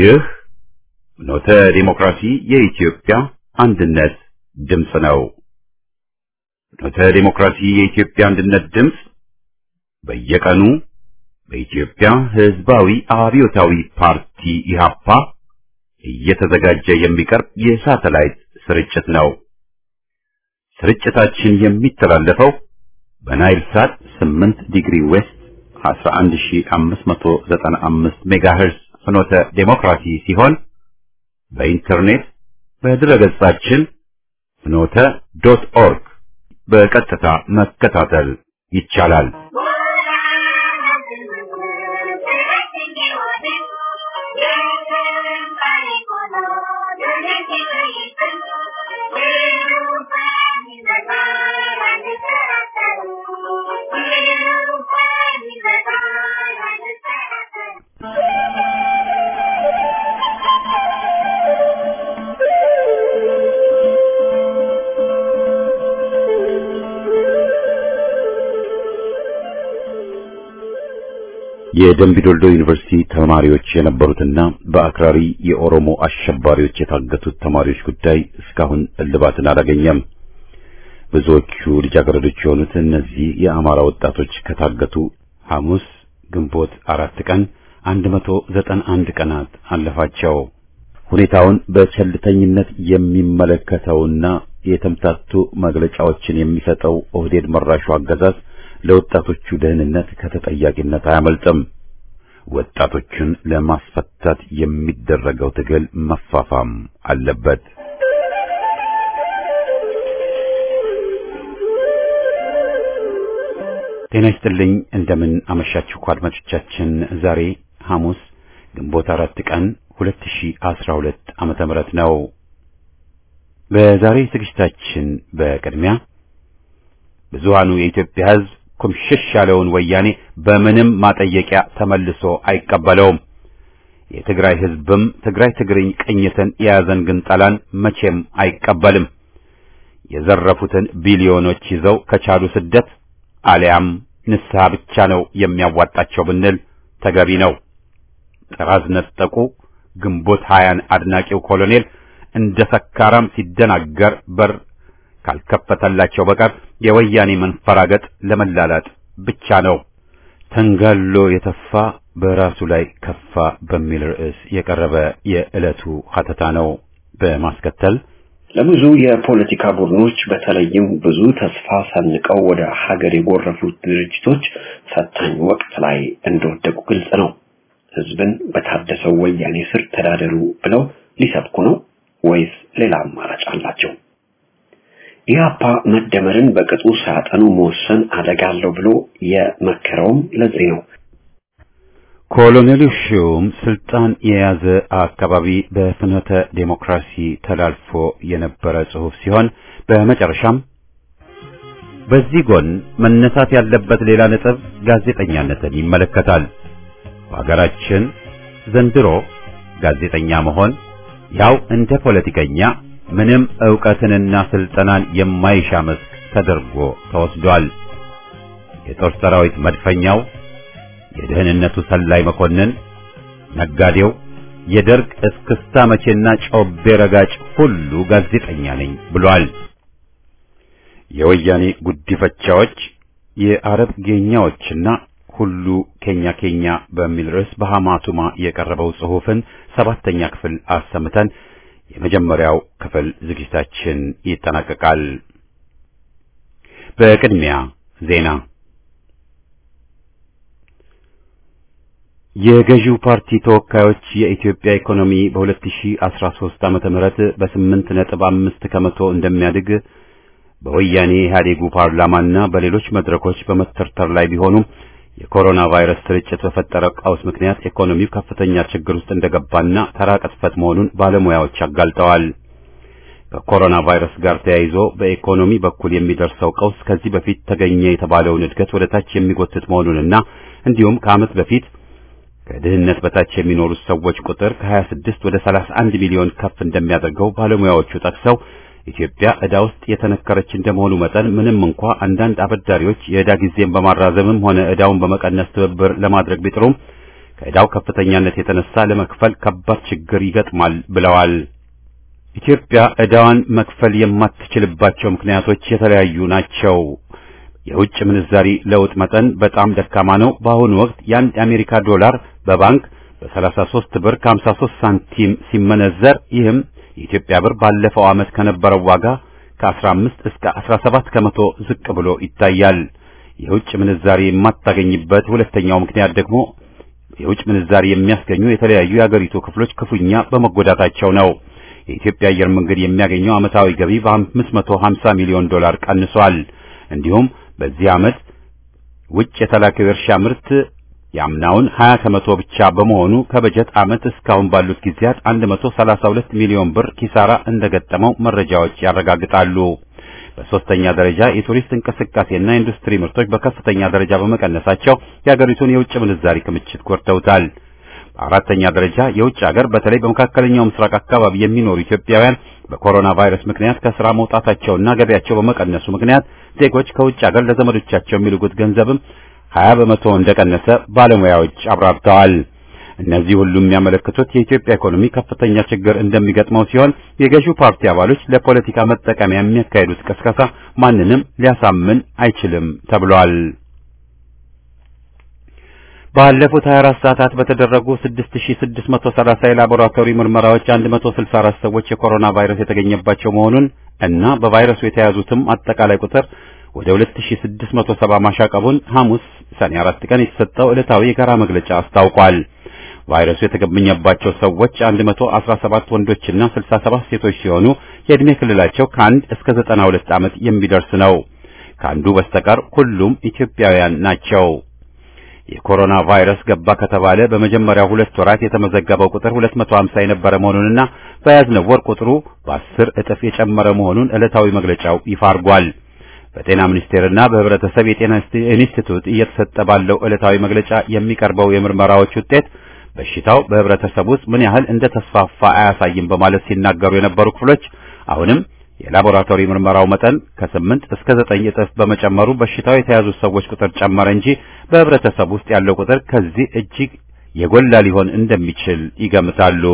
ይህ ኖተ ዲሞክራሲ የኢትዮጵያ አንድነት ድምፅ ነው። ኖተ ዲሞክራሲ የኢትዮጵያ አንድነት ድምፅ በየቀኑ በኢትዮጵያ ሕዝባዊ አብዮታዊ ፓርቲ ኢህአፓ እየተዘጋጀ የሚቀርብ የሳተላይት ስርጭት ነው። ስርጭታችን የሚተላለፈው በናይል ሳት 8 ዲግሪ ዌስት 11595 ሜጋሄርዝ ፍኖተ ዴሞክራሲ ሲሆን በኢንተርኔት በድረገጻችን ፍኖተ ዶት ኦርግ በቀጥታ መከታተል ይቻላል። የደምቢዶልዶ ዩኒቨርሲቲ ተማሪዎች የነበሩትና በአክራሪ የኦሮሞ አሸባሪዎች የታገቱት ተማሪዎች ጉዳይ እስካሁን እልባትን አላገኘም። ብዙዎቹ ልጃገረዶች የሆኑት እነዚህ የአማራ ወጣቶች ከታገቱ ሐሙስ ግንቦት አራት ቀን 191 ቀናት አለፋቸው። ሁኔታውን በቸልተኝነት የሚመለከተውና የተምታቱ መግለጫዎችን የሚሰጠው ኦህዴድ መራሹ አገዛዝ ለወጣቶቹ ደህንነት ከተጠያቂነት አያመልጥም። ወጣቶቹን ለማስፈታት የሚደረገው ትግል መፋፋም አለበት። ጤና ይስጥልኝ። እንደምን አመሻችሁ አድማጮቻችን። ዛሬ ሐሙስ ግንቦት አራት ቀን 2012 ዓመተ ምህረት ነው። በዛሬ ዝግጅታችን በቅድሚያ ብዙሃኑ የኢትዮጵያ ሕዝብ ኩምሽሽ ያለውን ወያኔ በምንም ማጠየቂያ ተመልሶ አይቀበለውም። የትግራይ ሕዝብም ትግራይ ትግርኝ ቅኝትን የያዘን ግንጠላን መቼም አይቀበልም። የዘረፉትን ቢሊዮኖች ይዘው ከቻሉ ስደት አሊያም ንስሐ ብቻ ነው የሚያዋጣቸው ብንል ተገቢ ነው። ጥራዝ ነጠቁ ግንቦት ሀያን አድናቂው ኮሎኔል እንደ ሰካራም ሲደናገር በር ካልከፈተላቸው በቀር የወያኔ መንፈራገጥ ለመላላጥ ብቻ ነው። ተንጋሎ የተፋ በራሱ ላይ ከፋ በሚል ርዕስ የቀረበ የዕለቱ ሀተታ ነው። በማስከተል ለብዙ የፖለቲካ ቡድኖች በተለይም ብዙ ተስፋ ሰንቀው ወደ ሀገር የጎረፉት ድርጅቶች ፈታኝ ወቅት ላይ እንደወደቁ ግልጽ ነው። ህዝብን በታደሰው ወያኔ ስር ተዳደሩ ብለው ሊሰብኩ ነው ወይስ ሌላ አማራጭ አላቸው? ኢህአፓ መደመርን በቅጡ ሳያጠኑ መወሰን አደጋ አለው ብሎ የመከረውም ለዚህ ነው። ኮሎኔሉ ሺውም ስልጣን የያዘ አካባቢ በፍኖተ ዴሞክራሲ ተላልፎ የነበረ ጽሑፍ ሲሆን በመጨረሻም በዚህ ጎን መነሳት ያለበት ሌላ ነጥብ ጋዜጠኛነትን ይመለከታል። በሀገራችን ዘንድሮ ጋዜጠኛ መሆን ያው እንደ ፖለቲከኛ ምንም ዕውቀትንና ስልጠናን የማይሻ መስክ ተደርጎ ተወስዷል። የጦር ሰራዊት መድፈኛው፣ የደህንነቱ ሰላይ መኮንን፣ ነጋዴው፣ የደርግ እስክስታ መቼና ጮቤ ረጋጭ ሁሉ ጋዜጠኛ ነኝ ብሏል። የወያኔ ጉዲፈቻዎች፣ የአረብ ጌኛዎችና ሁሉ ኬኛ ኬኛ በሚል ርዕስ በሐማቱማ የቀረበው ጽሑፍን ሰባተኛ ክፍል አሰምተን የመጀመሪያው ክፍል ዝግጅታችን ይጠናቀቃል። በቅድሚያ ዜና። የገዢው ፓርቲ ተወካዮች የኢትዮጵያ ኢኮኖሚ በ2013 ዓመተ ምህረት በስምንት ነጥብ አምስት ከመቶ እንደሚያድግ በወያኔ ኢህአዴጉ ፓርላማና በሌሎች መድረኮች በመተርተር ላይ ቢሆኑም የኮሮና ቫይረስ ስርጭት በፈጠረው ቀውስ ምክንያት ኢኮኖሚው ከፍተኛ ችግር ውስጥ እንደገባና ተራ ቅጥፈት መሆኑን ባለሙያዎች አጋልጠዋል። ከኮሮና ቫይረስ ጋር ተያይዞ በኢኮኖሚ በኩል የሚደርሰው ቀውስ ከዚህ በፊት ተገኘ የተባለውን እድገት ወደ ታች የሚጎትት መሆኑንና እንዲሁም ከዓመት በፊት ከድህነት በታች የሚኖሩት ሰዎች ቁጥር ከ26 ወደ 31 ሚሊዮን ከፍ እንደሚያደርገው ባለሙያዎቹ ጠቅሰው ኢትዮጵያ ዕዳ ውስጥ የተነከረች እንደመሆኑ መጠን ምንም እንኳ አንዳንድ አበዳሪዎች የዕዳ ጊዜን በማራዘምም ሆነ ዕዳውን በመቀነስ ትብብር ለማድረግ ቢጥሩም ከዕዳው ከፍተኛነት የተነሳ ለመክፈል ከባድ ችግር ይገጥማል ብለዋል። ኢትዮጵያ ዕዳዋን መክፈል የማትችልባቸው ምክንያቶች የተለያዩ ናቸው። የውጭ ምንዛሪ ለውጥ መጠን በጣም ደካማ ነው። በአሁኑ ወቅት የአንድ የአሜሪካ ዶላር በባንክ በ33 ብር ከ53 ሳንቲም ሲመነዘር ይህም የኢትዮጵያ ብር ባለፈው ዓመት ከነበረው ዋጋ ከ15 እስከ 17 ከመቶ ዝቅ ብሎ ይታያል። የውጭ ምንዛሪ የማታገኝበት ሁለተኛው ምክንያት ደግሞ የውጭ ምንዛሪ የሚያስገኙ የተለያዩ የአገሪቱ ክፍሎች ክፉኛ በመጎዳታቸው ነው። የኢትዮጵያ አየር መንገድ የሚያገኘው ዓመታዊ ገቢ በ550 ሚሊዮን ዶላር ቀንሷል። እንዲሁም በዚህ ዓመት ውጭ የተላከው የእርሻ ምርት የአምናውን 20 ከመቶ ብቻ በመሆኑ ከበጀት ዓመት እስካሁን ባሉት ጊዜያት 132 ሚሊዮን ብር ኪሳራ እንደገጠመው መረጃዎች ያረጋግጣሉ። በሶስተኛ ደረጃ የቱሪስት እንቅስቃሴና ኢንዱስትሪ ምርቶች በከፍተኛ ደረጃ በመቀነሳቸው የሀገሪቱን የውጭ ምንዛሪ ክምችት ጎድተውታል። በአራተኛ ደረጃ የውጭ ሀገር በተለይ በመካከለኛው ምስራቅ አካባቢ የሚኖሩ ኢትዮጵያውያን በኮሮና ቫይረስ ምክንያት ከስራ መውጣታቸውና ገቢያቸው በመቀነሱ ምክንያት ዜጎች ከውጭ ሀገር ለዘመዶቻቸው የሚልኩት ገንዘብም 20 በመቶ እንደቀነሰ ባለሙያዎች አብራርተዋል። እነዚህ ሁሉ የሚያመለክቱት የኢትዮጵያ ኢኮኖሚ ከፍተኛ ችግር እንደሚገጥመው ሲሆን የገዢው ፓርቲ አባሎች ለፖለቲካ መጠቀሚያ የሚያካሂዱት ቅስቀሳ ማንንም ሊያሳምን አይችልም ተብሏል። ባለፉት 24 ሰዓታት በተደረጉ 6630 የላቦራቶሪ ምርመራዎች 164 ሰዎች የኮሮና ቫይረስ የተገኘባቸው መሆኑን እና በቫይረሱ የተያዙትም አጠቃላይ ቁጥር ወደ 2670 ማሻቀቡን ሐሙስ ሰኔ 4 ቀን የተሰጠው ዕለታዊ የጋራ መግለጫ አስታውቋል። ቫይረሱ የተገኘባቸው ሰዎች 117 ወንዶችና 67 ሴቶች ሲሆኑ የዕድሜ ክልላቸው ከአንድ እስከ 92 ዓመት የሚደርስ ነው። ከአንዱ በስተቀር ሁሉም ኢትዮጵያውያን ናቸው። የኮሮና ቫይረስ ገባ ከተባለ በመጀመሪያው ሁለት ወራት የተመዘገበው ቁጥር 250 የነበረ መሆኑንና በያዝነው ወር ቁጥሩ በአስር እጥፍ የጨመረ መሆኑን ዕለታዊ መግለጫው ይፋ አድርጓል። በጤና ሚኒስቴርና በሕብረተሰብ የጤና ኢንስቲትዩት እየተሰጠ ባለው ዕለታዊ መግለጫ የሚቀርበው የምርመራዎች ውጤት በሽታው በሕብረተሰብ ውስጥ ምን ያህል እንደተስፋፋ አያሳይም በማለት ሲናገሩ የነበሩ ክፍሎች አሁንም የላቦራቶሪ ምርመራው መጠን ከስምንት እስከ ዘጠኝ እጥፍ በመጨመሩ በሽታው የተያዙ ሰዎች ቁጥር ጨመረ እንጂ በሕብረተሰብ ውስጥ ያለው ቁጥር ከዚህ እጅግ የጎላ ሊሆን እንደሚችል ይገምታሉ።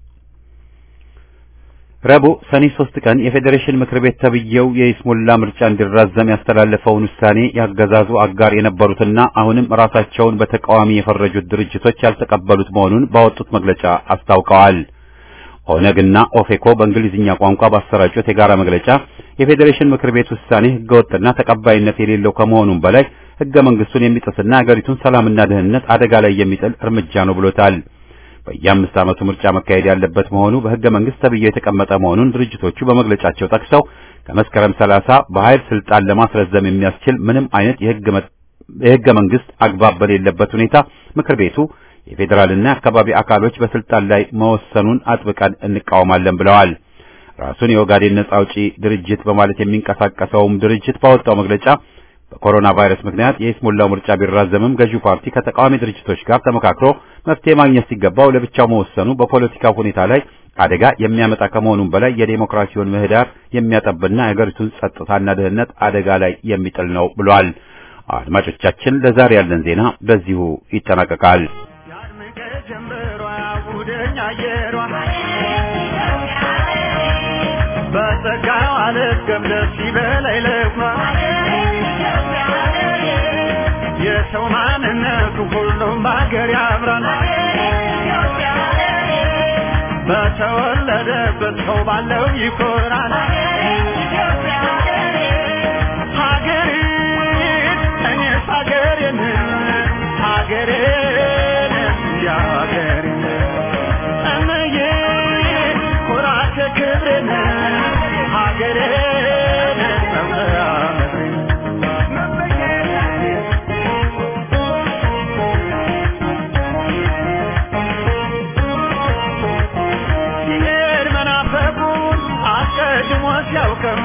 ረቡዕ ሰኔ ሶስት ቀን የፌዴሬሽን ምክር ቤት ተብዬው የይስሙላ ምርጫ እንዲራዘም ያስተላለፈውን ውሳኔ ያገዛዙ አጋር የነበሩትና አሁንም ራሳቸውን በተቃዋሚ የፈረጁት ድርጅቶች ያልተቀበሉት መሆኑን ባወጡት መግለጫ አስታውቀዋል። ኦነግና ኦፌኮ በእንግሊዝኛ ቋንቋ ባሰራጩት የጋራ መግለጫ የፌዴሬሽን ምክር ቤት ውሳኔ ህገወጥና ተቀባይነት የሌለው ከመሆኑም በላይ ህገ መንግስቱን የሚጥስና ሀገሪቱን ሰላምና ደህንነት አደጋ ላይ የሚጥል እርምጃ ነው ብሎታል። በየአምስት ዓመቱ ምርጫ መካሄድ ያለበት መሆኑ በህገ መንግስት ተብዬው የተቀመጠ መሆኑን ድርጅቶቹ በመግለጫቸው ጠቅሰው ከመስከረም 30 በኃይል ስልጣን ለማስረዘም የሚያስችል ምንም አይነት የህገ መንግስት አግባብ በሌለበት ሁኔታ ምክር ቤቱ የፌዴራልና የአካባቢ አካሎች በስልጣን ላይ መወሰኑን አጥብቀን እንቃወማለን ብለዋል። ራሱን የኦጋዴን ነጻ አውጪ ድርጅት በማለት የሚንቀሳቀሰውም ድርጅት ባወጣው መግለጫ በኮሮና ቫይረስ ምክንያት የይስሙላው ምርጫ ቢራዘምም ገዢው ፓርቲ ከተቃዋሚ ድርጅቶች ጋር ተመካክሮ መፍትሄ ማግኘት ሲገባው ለብቻው መወሰኑ በፖለቲካው ሁኔታ ላይ አደጋ የሚያመጣ ከመሆኑም በላይ የዴሞክራሲውን ምህዳር የሚያጠብና የሀገሪቱን ጸጥታና ደህንነት አደጋ ላይ የሚጥል ነው ብሏል። አድማጮቻችን፣ ለዛሬ ያለን ዜና በዚሁ ይጠናቀቃል። በጸጋው አልገም ደስ ይበላይ ለማ የሰው ማንነቱ ሁሉም በሀገር ያምራል። በተወለደበት ሰው ባለው ይኮራል። ሀገሬን እኔስ ሀገሬን ሀገሬን እንዲያ ሀገሬን እምዬ ኩራቴ ክብሬን ሀገሬን መምለያ ምድሬን ሲሄድ መናፈቁን አስቀድሞ ሲያውቅም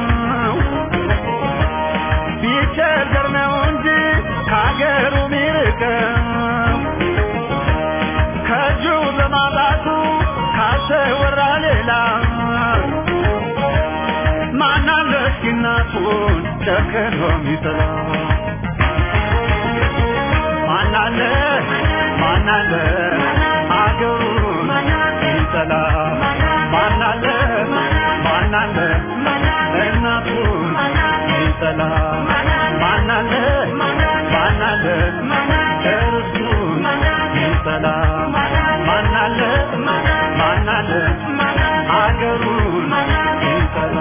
ቢቸገር ነው እንጂ ከሀገሩ ሚርቅም ከእጁ በማጣቱ ካሰወራ ሌላ ማናለ እስኪ እናቱን ጨክኖ ሚጥላ ማናለ ማናለ ሀገሩን ይጠላ ማናለ ማናለ እናቱን ይጠላ ማናለ ማናለ እርሱን ይጠላ ማናለ ማናለ ሀገሩን ይጠላ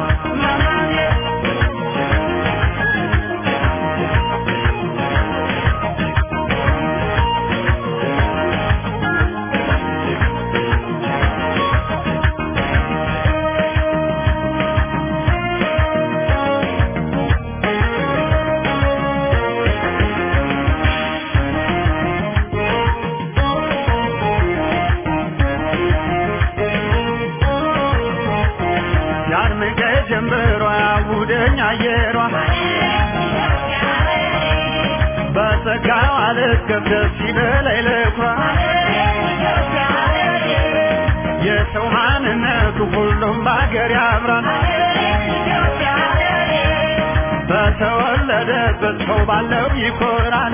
ያርምቀ ጀንበሯ ያውደኝ አየሯ በጸጋው አልገብ ደስ ይበላይ ለኩራ የሰው ማንነቱ ሁሉም በአገር ያምራል በተወለደበት ሰው ባለው ይኮራል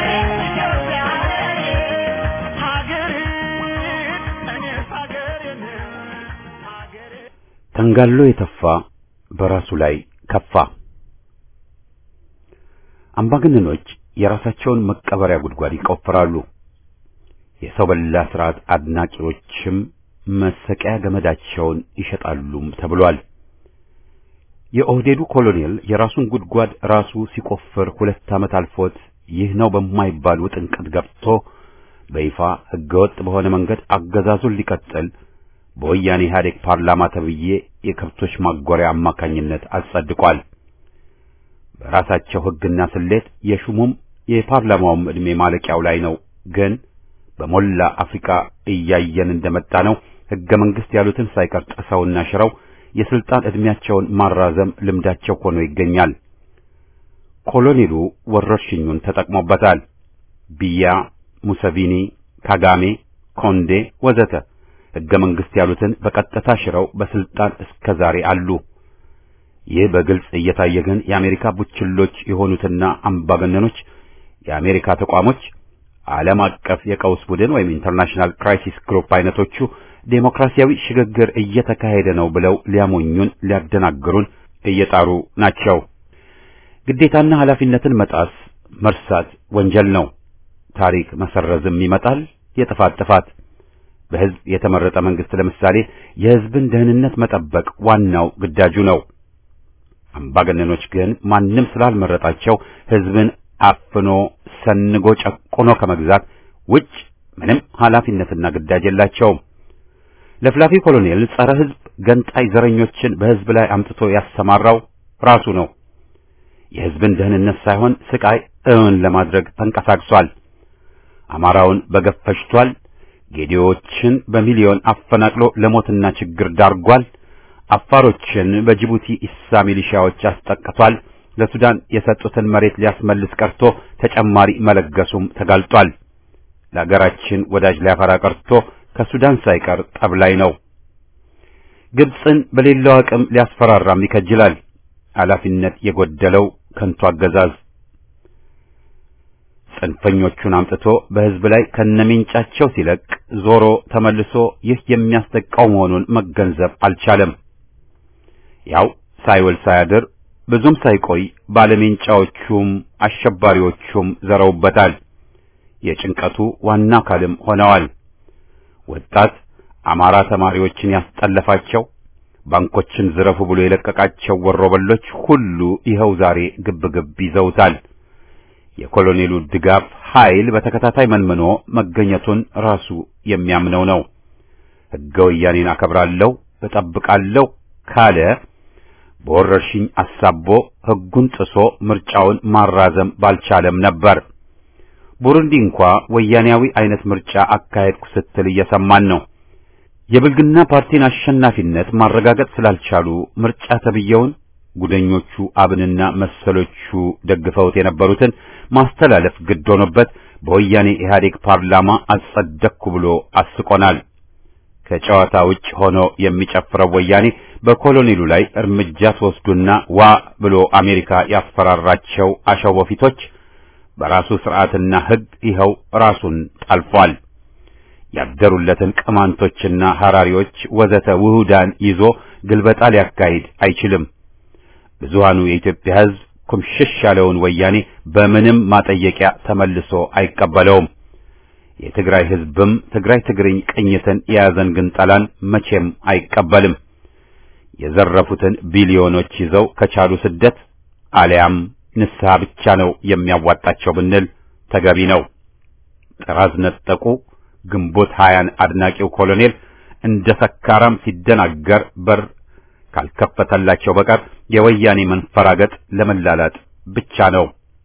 ሀገሬ እኔስ ሀገሬን ሀገሬ ተንጋሎ የተፋ በራሱ ላይ ከፋ። አምባገነኖች የራሳቸውን መቀበሪያ ጉድጓድ ይቆፍራሉ። የሰው በላ ስርዓት አድናቂዎችም መሰቂያ ገመዳቸውን ይሸጣሉም ተብሏል። የኦህዴዱ ኮሎኔል የራሱን ጉድጓድ ራሱ ሲቆፍር ሁለት ዓመት አልፎት ይህ ነው በማይባል ውጥንቅጥ ገብቶ በይፋ ህገወጥ በሆነ መንገድ አገዛዙን ሊቀጥል በወያኔ ኢህአዴግ ፓርላማ ተብዬ የከብቶች ማጎሪያ አማካኝነት አጸድቋል። በራሳቸው ህግና ስሌት የሹሙም የፓርላማውም ዕድሜ ማለቂያው ላይ ነው። ግን በሞላ አፍሪካ እያየን እንደመጣ ነው ህገ መንግስት ያሉትን ሳይቀር ጥሰውና ሽረው የስልጣን ዕድሜያቸውን ማራዘም ልምዳቸው ሆኖ ይገኛል። ኮሎኔሉ ወረርሽኙን ተጠቅሞበታል። ቢያ፣ ሙሰቪኒ፣ ካጋሜ፣ ኮንዴ ወዘተ ህገ መንግስት ያሉትን በቀጥታ ሽረው በስልጣን እስከ ዛሬ አሉ። ይህ በግልጽ እየታየ ግን የአሜሪካ ቡችሎች የሆኑትና አምባገነኖች የአሜሪካ ተቋሞች ዓለም አቀፍ የቀውስ ቡድን ወይም ኢንተርናሽናል ክራይሲስ ግሩፕ አይነቶቹ ዴሞክራሲያዊ ሽግግር እየተካሄደ ነው ብለው ሊያሞኙን ሊያደናግሩን እየጣሩ ናቸው። ግዴታና ኃላፊነትን መጣስ መርሳት ወንጀል ነው። ታሪክ መሰረዝም ይመጣል። የጥፋት ጥፋት በህዝብ የተመረጠ መንግስት ለምሳሌ የህዝብን ደህንነት መጠበቅ ዋናው ግዳጁ ነው። አምባገነኖች ግን ማንም ስላልመረጣቸው ህዝብን አፍኖ ሰንጎ ጨቁኖ ከመግዛት ውጭ ምንም ኃላፊነትና ግዳጅ የላቸውም። ለፍላፊ ኮሎኔል ጸረ ህዝብ ገንጣይ ዘረኞችን በህዝብ ላይ አምጥቶ ያሰማራው ራሱ ነው። የህዝብን ደህንነት ሳይሆን ስቃይ እውን ለማድረግ ተንቀሳቅሷል። አማራውን በገፍ ፈጅቷል። ጌዲዎችን በሚሊዮን አፈናቅሎ ለሞትና ችግር ዳርጓል። አፋሮችን በጅቡቲ ኢሳ ሚሊሻዎች አስጠቅቷል። ለሱዳን የሰጡትን መሬት ሊያስመልስ ቀርቶ ተጨማሪ መለገሱም ተጋልጧል። ለአገራችን ወዳጅ ሊያፈራ ቀርቶ ከሱዳን ሳይቀር ጠብ ላይ ነው። ግብፅን በሌላው አቅም ሊያስፈራራም ይከጅላል። ኃላፊነት የጎደለው ከንቱ አገዛዝ ጽንፈኞቹን አምጥቶ በህዝብ ላይ ከነሚንጫቸው ሲለቅ ዞሮ ተመልሶ ይህ የሚያስጠቃው መሆኑን መገንዘብ አልቻለም። ያው ሳይውል ሳያድር ብዙም ሳይቆይ ባለሜንጫዎቹም አሸባሪዎቹም ዘረውበታል። የጭንቀቱ ዋና አካልም ሆነዋል። ወጣት አማራ ተማሪዎችን ያስጠለፋቸው ባንኮችን ዝረፉ ብሎ የለቀቃቸው ወሮበሎች ሁሉ ይኸው ዛሬ ግብግብ ይዘውታል። የኮሎኔሉ ድጋፍ ኃይል በተከታታይ መንምኖ መገኘቱን ራሱ የሚያምነው ነው። ሕገ ወያኔን አከብራለሁ እጠብቃለሁ ካለ በወረርሽኝ አሳቦ ሕጉን ጥሶ ምርጫውን ማራዘም ባልቻለም ነበር። ቡሩንዲ እንኳ ወያኔያዊ አይነት ምርጫ አካሄድኩ ስትል እየሰማን ነው። የብልግና ፓርቲን አሸናፊነት ማረጋገጥ ስላልቻሉ ምርጫ ተብየውን ጉደኞቹ አብንና መሰሎቹ ደግፈውት የነበሩትን ማስተላለፍ ግድ ሆኖበት በወያኔ ኢህአዴግ ፓርላማ አጸደቅኩ ብሎ አስቆናል። ከጨዋታ ውጭ ሆኖ የሚጨፍረው ወያኔ በኮሎኔሉ ላይ እርምጃ ተወስዱና ዋ ብሎ አሜሪካ ያስፈራራቸው አሸወፊቶች በራሱ ስርዓትና ሕግ ይኸው ራሱን ጠልፏል። ያደሩለትን ቅማንቶችና ሐራሪዎች ወዘተ ውሁዳን ይዞ ግልበጣ ሊያካሂድ አይችልም። ብዙሃኑ የኢትዮጵያ ሕዝብ ኩምሽሽ ያለውን ወያኔ በምንም ማጠየቂያ ተመልሶ አይቀበለውም። የትግራይ ሕዝብም ትግራይ ትግርኝ ቅኝትን የያዘን ግንጠላን መቼም አይቀበልም። የዘረፉትን ቢሊዮኖች ይዘው ከቻሉ ስደት አሊያም ንስሐ ብቻ ነው የሚያዋጣቸው ብንል ተገቢ ነው። ጥራዝ ነጠቁ ግንቦት ሀያን አድናቂው ኮሎኔል እንደ ሰካራም ሲደናገር በር ካልከፈተላቸው በቀር የወያኔ መንፈራገጥ ለመላላጥ ብቻ ነው።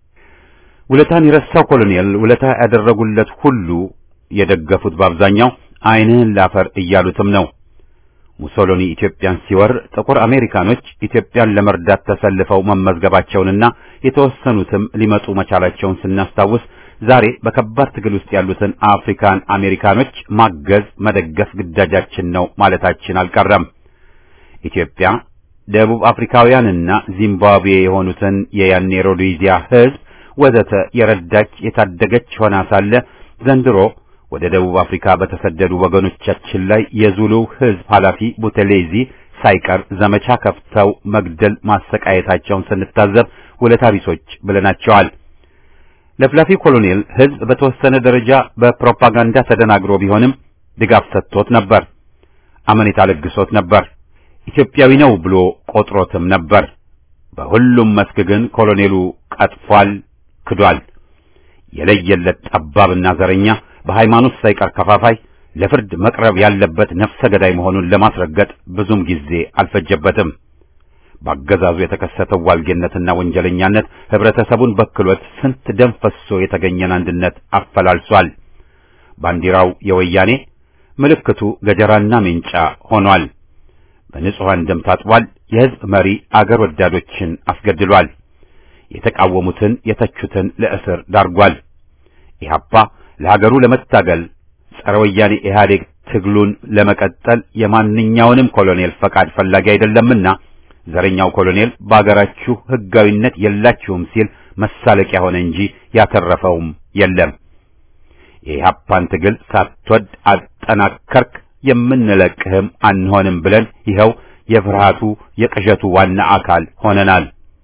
ውለታን የረሳው ኮሎኔል ውለታ ያደረጉለት ሁሉ የደገፉት በአብዛኛው ዓይንህን ላፈር እያሉትም ነው። ሙሶሎኒ ኢትዮጵያን ሲወር ጥቁር አሜሪካኖች ኢትዮጵያን ለመርዳት ተሰልፈው መመዝገባቸውንና የተወሰኑትም ሊመጡ መቻላቸውን ስናስታውስ ዛሬ በከባድ ትግል ውስጥ ያሉትን አፍሪካን አሜሪካኖች ማገዝ መደገፍ ግዳጃችን ነው ማለታችን አልቀረም። ኢትዮጵያ ደቡብ አፍሪካውያንና ዚምባብዌ የሆኑትን የያኔ ሮዴዚያ ሕዝብ ወዘተ የረዳች የታደገች ሆና ሳለ ዘንድሮ ወደ ደቡብ አፍሪካ በተሰደዱ ወገኖቻችን ላይ የዙሉ ሕዝብ ኃላፊ ቡቴሌዚ ሳይቀር ዘመቻ ከፍተው መግደል ማሰቃየታቸውን ስንታዘብ ውለታ ቢሶች ብለናቸዋል። ለፍላፊ ኮሎኔል ሕዝብ በተወሰነ ደረጃ በፕሮፓጋንዳ ተደናግሮ ቢሆንም ድጋፍ ሰጥቶት ነበር፣ አመኔታ ለግሶት ነበር፣ ኢትዮጵያዊ ነው ብሎ ቆጥሮትም ነበር። በሁሉም መስክ ግን ኮሎኔሉ ቀጥፏል፣ ክዷል። የለየለት ጠባብና ዘረኛ በሃይማኖት ሳይቀር ከፋፋይ ለፍርድ መቅረብ ያለበት ነፍሰ ገዳይ መሆኑን ለማስረገጥ ብዙም ጊዜ አልፈጀበትም። በአገዛዙ የተከሰተው ዋልጌነትና ወንጀለኛነት ህብረተሰቡን በክሎት ስንት ደም ፈሶ የተገኘን አንድነት አፈላልሷል። ባንዲራው የወያኔ ምልክቱ ገጀራና ሜንጫ ሆኗል። በንጹሐን ደም ታጥቧል። የህዝብ መሪ አገር ወዳዶችን አስገድሏል። የተቃወሙትን የተቹትን ለእስር ዳርጓል። ኢህአፓ ለሀገሩ ለመታገል ጸረ ወያኔ ኢህአዴግ ትግሉን ለመቀጠል የማንኛውንም ኮሎኔል ፈቃድ ፈላጊ አይደለምና ዘረኛው ኮሎኔል በአገራችሁ ህጋዊነት የላችሁም ሲል መሳለቂያ ሆነ እንጂ ያተረፈውም የለም። የኢህአፓን ትግል ሳትወድ አጠናከርክ፣ የምንለቅህም አንሆንም ብለን ይኸው የፍርሃቱ የቅዠቱ ዋና አካል ሆነናል።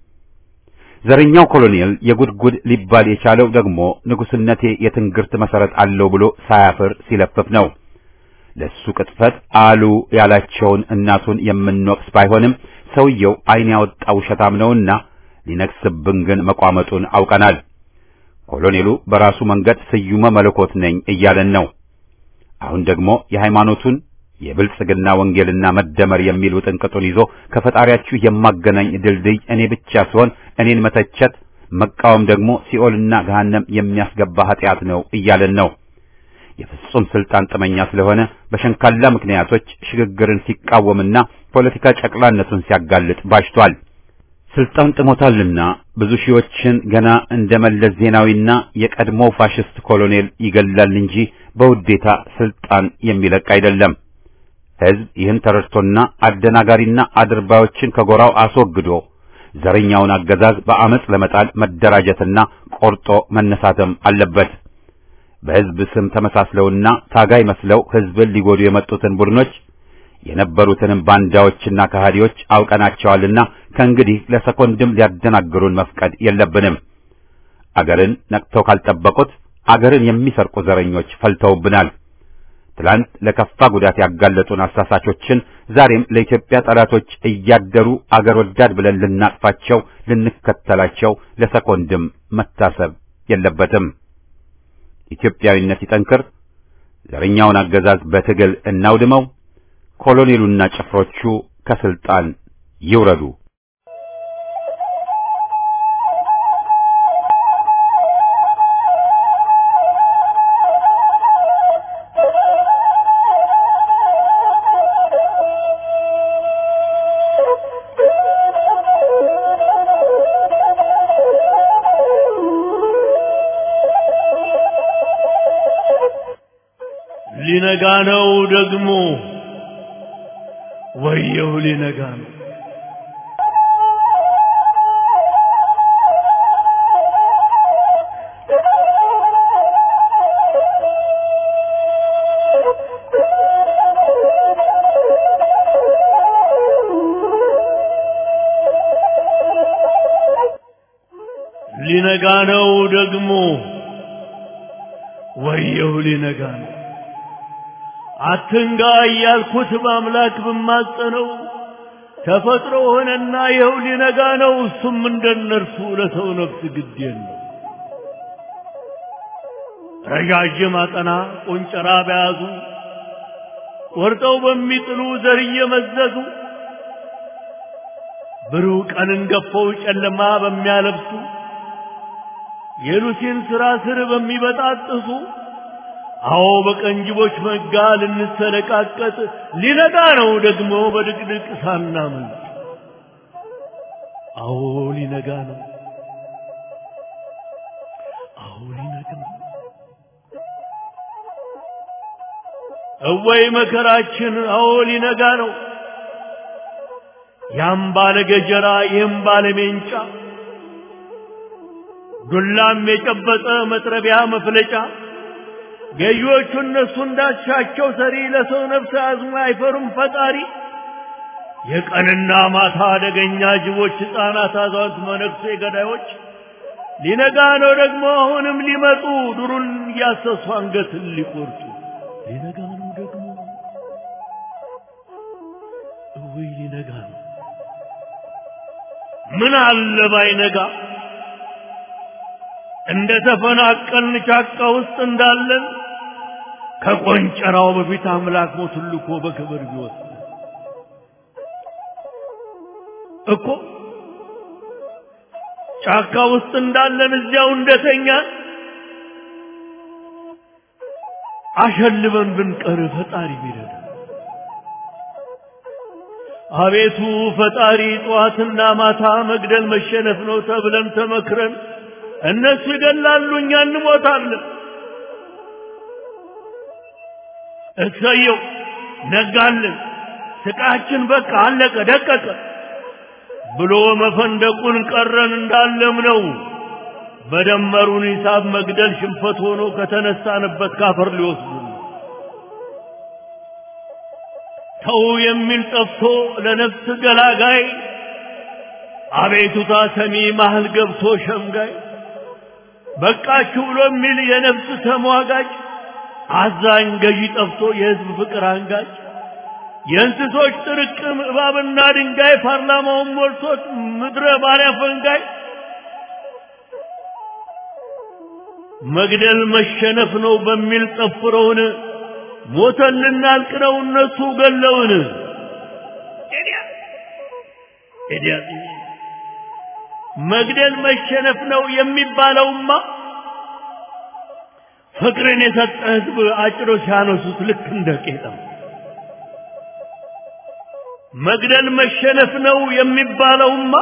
ዘረኛው ኮሎኔል የጉድጉድ ሊባል የቻለው ደግሞ ንጉስነቴ የትንግርት መሰረት አለው ብሎ ሳያፍር ሲለፍፍ ነው። ለሱ ቅጥፈት አሉ ያላቸውን እናቱን የምንወቅስ ባይሆንም ሰውየው ዓይን ያወጣ ውሸታም ነውና ሊነግስብን ግን መቋመጡን አውቀናል። ኮሎኔሉ በራሱ መንገድ ስዩመ መለኮት ነኝ እያለን ነው። አሁን ደግሞ የሃይማኖቱን የብልጽግና ወንጌልና መደመር የሚል ውጥንቅጡን ይዞ ከፈጣሪያችሁ የማገናኝ ድልድይ እኔ ብቻ ሲሆን እኔን መተቸት መቃወም ደግሞ ሲኦልና ገሃነም የሚያስገባ ኃጢአት ነው እያለን ነው። የፍጹም ስልጣን ጥመኛ ስለሆነ በሸንካላ ምክንያቶች ሽግግርን ሲቃወምና ፖለቲካ ጨቅላነቱን ሲያጋልጥ ባሽቷል። ስልጣን ጥሞታልና ብዙ ሺዎችን ገና እንደ መለስ ዜናዊና የቀድሞው ፋሽስት ኮሎኔል ይገላል እንጂ በውዴታ ስልጣን የሚለቅ አይደለም። ሕዝብ ይህን ተረድቶና አደናጋሪና አድርባዮችን ከጎራው አስወግዶ ዘረኛውን አገዛዝ በአመጽ ለመጣል መደራጀትና ቆርጦ መነሳትም አለበት። በሕዝብ ስም ተመሳስለውና ታጋይ መስለው ሕዝብን ሊጎዱ የመጡትን ቡድኖች የነበሩትንም ባንዳዎችና ከሃዲዎች አውቀናቸዋልና ከእንግዲህ ለሰኮንድም ሊያደናግሩን መፍቀድ የለብንም። አገርን ነቅተው ካልጠበቁት አገርን የሚሰርቁ ዘረኞች ፈልተውብናል። ትላንት ለከፋ ጉዳት ያጋለጡን አሳሳቾችን ዛሬም ለኢትዮጵያ ጠላቶች እያደሩ አገር ወዳድ ብለን ልናቅፋቸው፣ ልንከተላቸው ለሰኮንድም መታሰብ የለበትም። ኢትዮጵያዊነት ይጠንክር። ዘረኛውን አገዛዝ በትግል እናውድመው። ኮሎኔሉና ጭፍሮቹ ከስልጣን ይውረዱ። ሊነጋ ነው ደግሞ ወየው ሊነጋ ነው። ሊነጋ ነው ደግሞ ወየው ሊነጋ ነው አትንጋ እያልኩት በአምላክ ብማጸነው ተፈጥሮ ሆነና ይኸው ሊነጋ ነው እሱም እንደነርሱ ለሰው ነፍስ ግድ የለው ረዣዥም አጠና ቆንጨራ በያዙ ቆርጠው በሚጥሉ ዘር እየመዘዙ ብሩህ ቀንን ገፈው ጨለማ በሚያለብሱ የሉሲን ሥራ ስር በሚበጣጥሱ አዎ በቀንጅቦች መጋ ልንሰለቃቀጥ ሊነጋ ነው ደግሞ በድቅድቅ ሳናመልጥ አዎ ሊነጋ ነው አዎ ሊነጋ ነው እወይ መከራችን አዎ ሊነጋ ነው ያም ባለ ገጀራ ይህም ባለ ሜንጫ ዱላም የጨበጠ መጥረቢያ መፍለጫ ገዢዎቹ እነሱ እንዳሻቸው ሰሪ ለሰው ነፍስ አዝሞ አይፈሩም ፈጣሪ የቀንና ማታ አደገኛ ጅቦች ሕፃናት አዛውንት መነኩሴ ገዳዮች ሊነጋ ነው ደግሞ አሁንም ሊመጡ ዱሩን እያሰሱ አንገትን ሊቆርጡ ሊነጋ ነው ደግሞ እውይ ሊነጋ ነው ምን አለ ባይነጋ እንደ ተፈናቀልን ጫካ ውስጥ እንዳለን ከቆንጨራው በፊት አምላክ ሞቱን ልኮ በክብር ቢወስድ እኮ ጫካ ውስጥ እንዳለን እዚያው እንደተኛን አሸልበን ብንቀር ፈጣሪ ቢረዳ አቤቱ ፈጣሪ ጠዋትና ማታ መግደል መሸነፍ ነው ተብለን ተመክረን እነሱ ይገላሉ እኛ እንሞታለን እሰየው ነጋልን ስቃችን በቃ አለቀ ደቀቀ ብሎ መፈንደቁን ቀረን እንዳለም ነው በደመሩን ሂሳብ መግደል ሽንፈት ሆኖ ከተነሳንበት ካፈር ሊወስዱ ተው የሚል ጠፍቶ ለነፍስ ገላጋይ አቤቱታ ሰሚ ማህል ገብቶ ሸምጋይ በቃችሁ ብሎ የሚል የነፍስ ተሟጋጭ አዛኝ ገዢ ጠፍቶ የህዝብ ፍቅር አንጋጭ የእንስሶች ጥርቅም እባብና ድንጋይ ፓርላማውን ሞልቶት ምድረ ባሪያ ፈንጋይ መግደል መሸነፍ ነው በሚል ጠፍረውን ሞተን ልናልቅነው እነሱ ገለውን መግደል መሸነፍ ነው የሚባለውማ ፍቅርን የሰጠ ህዝብ አጭሮ ሲያነሱት ልክ እንደ ቄጠም መግደል መሸነፍ ነው የሚባለውማ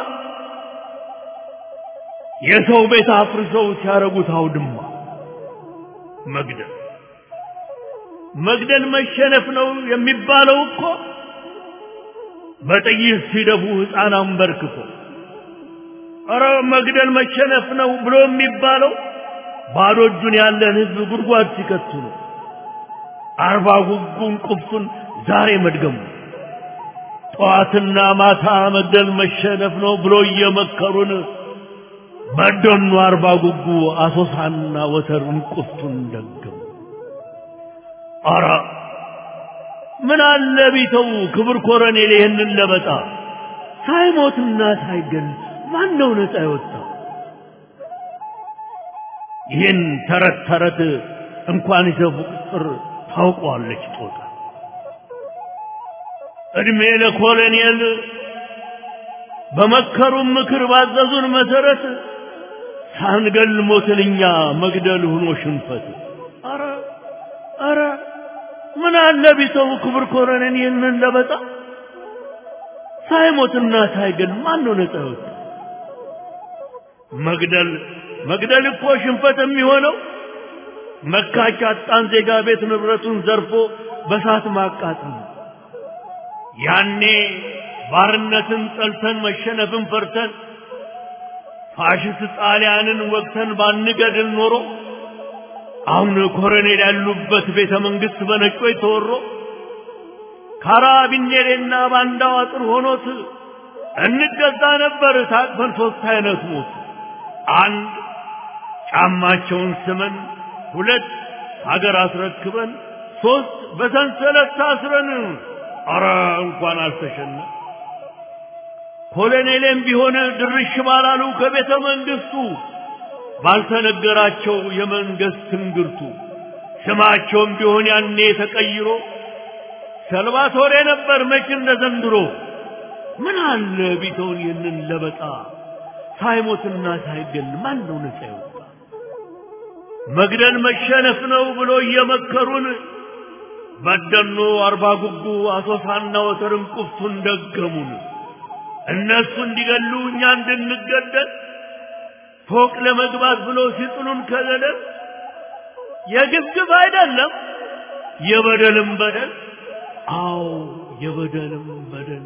የሰው ቤት አፍርሰው ሲያረጉት አውድማ መግደል መግደል መሸነፍ ነው የሚባለው እኮ በጥይት ሲደፉ ሕፃን አንበርክኮ ኧረ መግደል መሸነፍ ነው ብሎ የሚባለው ባዶ እጁን ያለን ህዝብ ጉድጓድ ሲከቱ ነው። አርባ ጉጉን ቁፍቱን ዛሬ መድገሙ ጠዋትና ማታ መግደል መሸነፍ ነው ብሎ እየመከሩን በደኑ አርባ ጉጉ አሶሳና ወተሩን ቁፍቱን ደገሙ። አረ ምን አለ ቢተው ክብር ኮረኔል ይህንን ለበጣ ሳይሞትና ሳይገል ማን ነው ነፃ የወጣው? ይህን ተረት ተረት እንኳን ይዘቡ ቁጥር ታውቀዋለች ጦጣ። እድሜ ለኮሎኔል በመከሩን ምክር ባዘዙን መሰረት ሳንገል ሞትንኛ መግደል ሆኖ ሽንፈት። አረ አረ ምን አለ ቢተው ክብር ኮሎኔል ይህንን ለበጣ ሳይሞትና ሳይገል ማን ነው ነፃ የወጣ? መግደል መግደል እኮ ሽንፈት የሚሆነው መካች አጣን ዜጋ ቤት ንብረቱን ዘርፎ በሳት ማቃጠል ነው። ያኔ ባርነትን ጠልተን መሸነፍን ፈርተን ፋሽስት ጣሊያንን ወቅተን ባንገድል ኖሮ አሁን ኮሎኔል ያሉበት ቤተ መንግስት በነጮች ተወሮ ካራቢኔሬና ባንዳው አጥር ሆኖት እንገዛ ነበር ታቅፈን ሶስት አይነት ሞት አንድ ጫማቸውን ስመን ሁለት ሀገር አስረክበን ሶስት በሰንሰለት ታስረን አረ እንኳን አልተሸነ ኮሎኔሌም ቢሆን ድርሽ ባላሉ ከቤተ መንግስቱ ባልተነገራቸው የመንግስት ትንግርቱ ስማቸውም ቢሆን ያኔ ተቀይሮ ሰልቫቶሬ ነበር መች እንደ ዘንድሮ ምን አለ ቢተውን ይህንን ለበጣ ሳይሞትና ሳይገል ማን ነው ነፃ ይወጣ መግደል መሸነፍ ነው ብሎ እየመከሩን በደኖ አርባ ጉጉ አሶሳና ወተርን ቁፍቱን ደገሙን እነሱ እንዲገሉ እኛ እንድንገደል ፎቅ ለመግባት ብሎ ሲጥሉን ከገደል የግብግብ አይደለም የበደልም በደል አዎ የበደልም በደል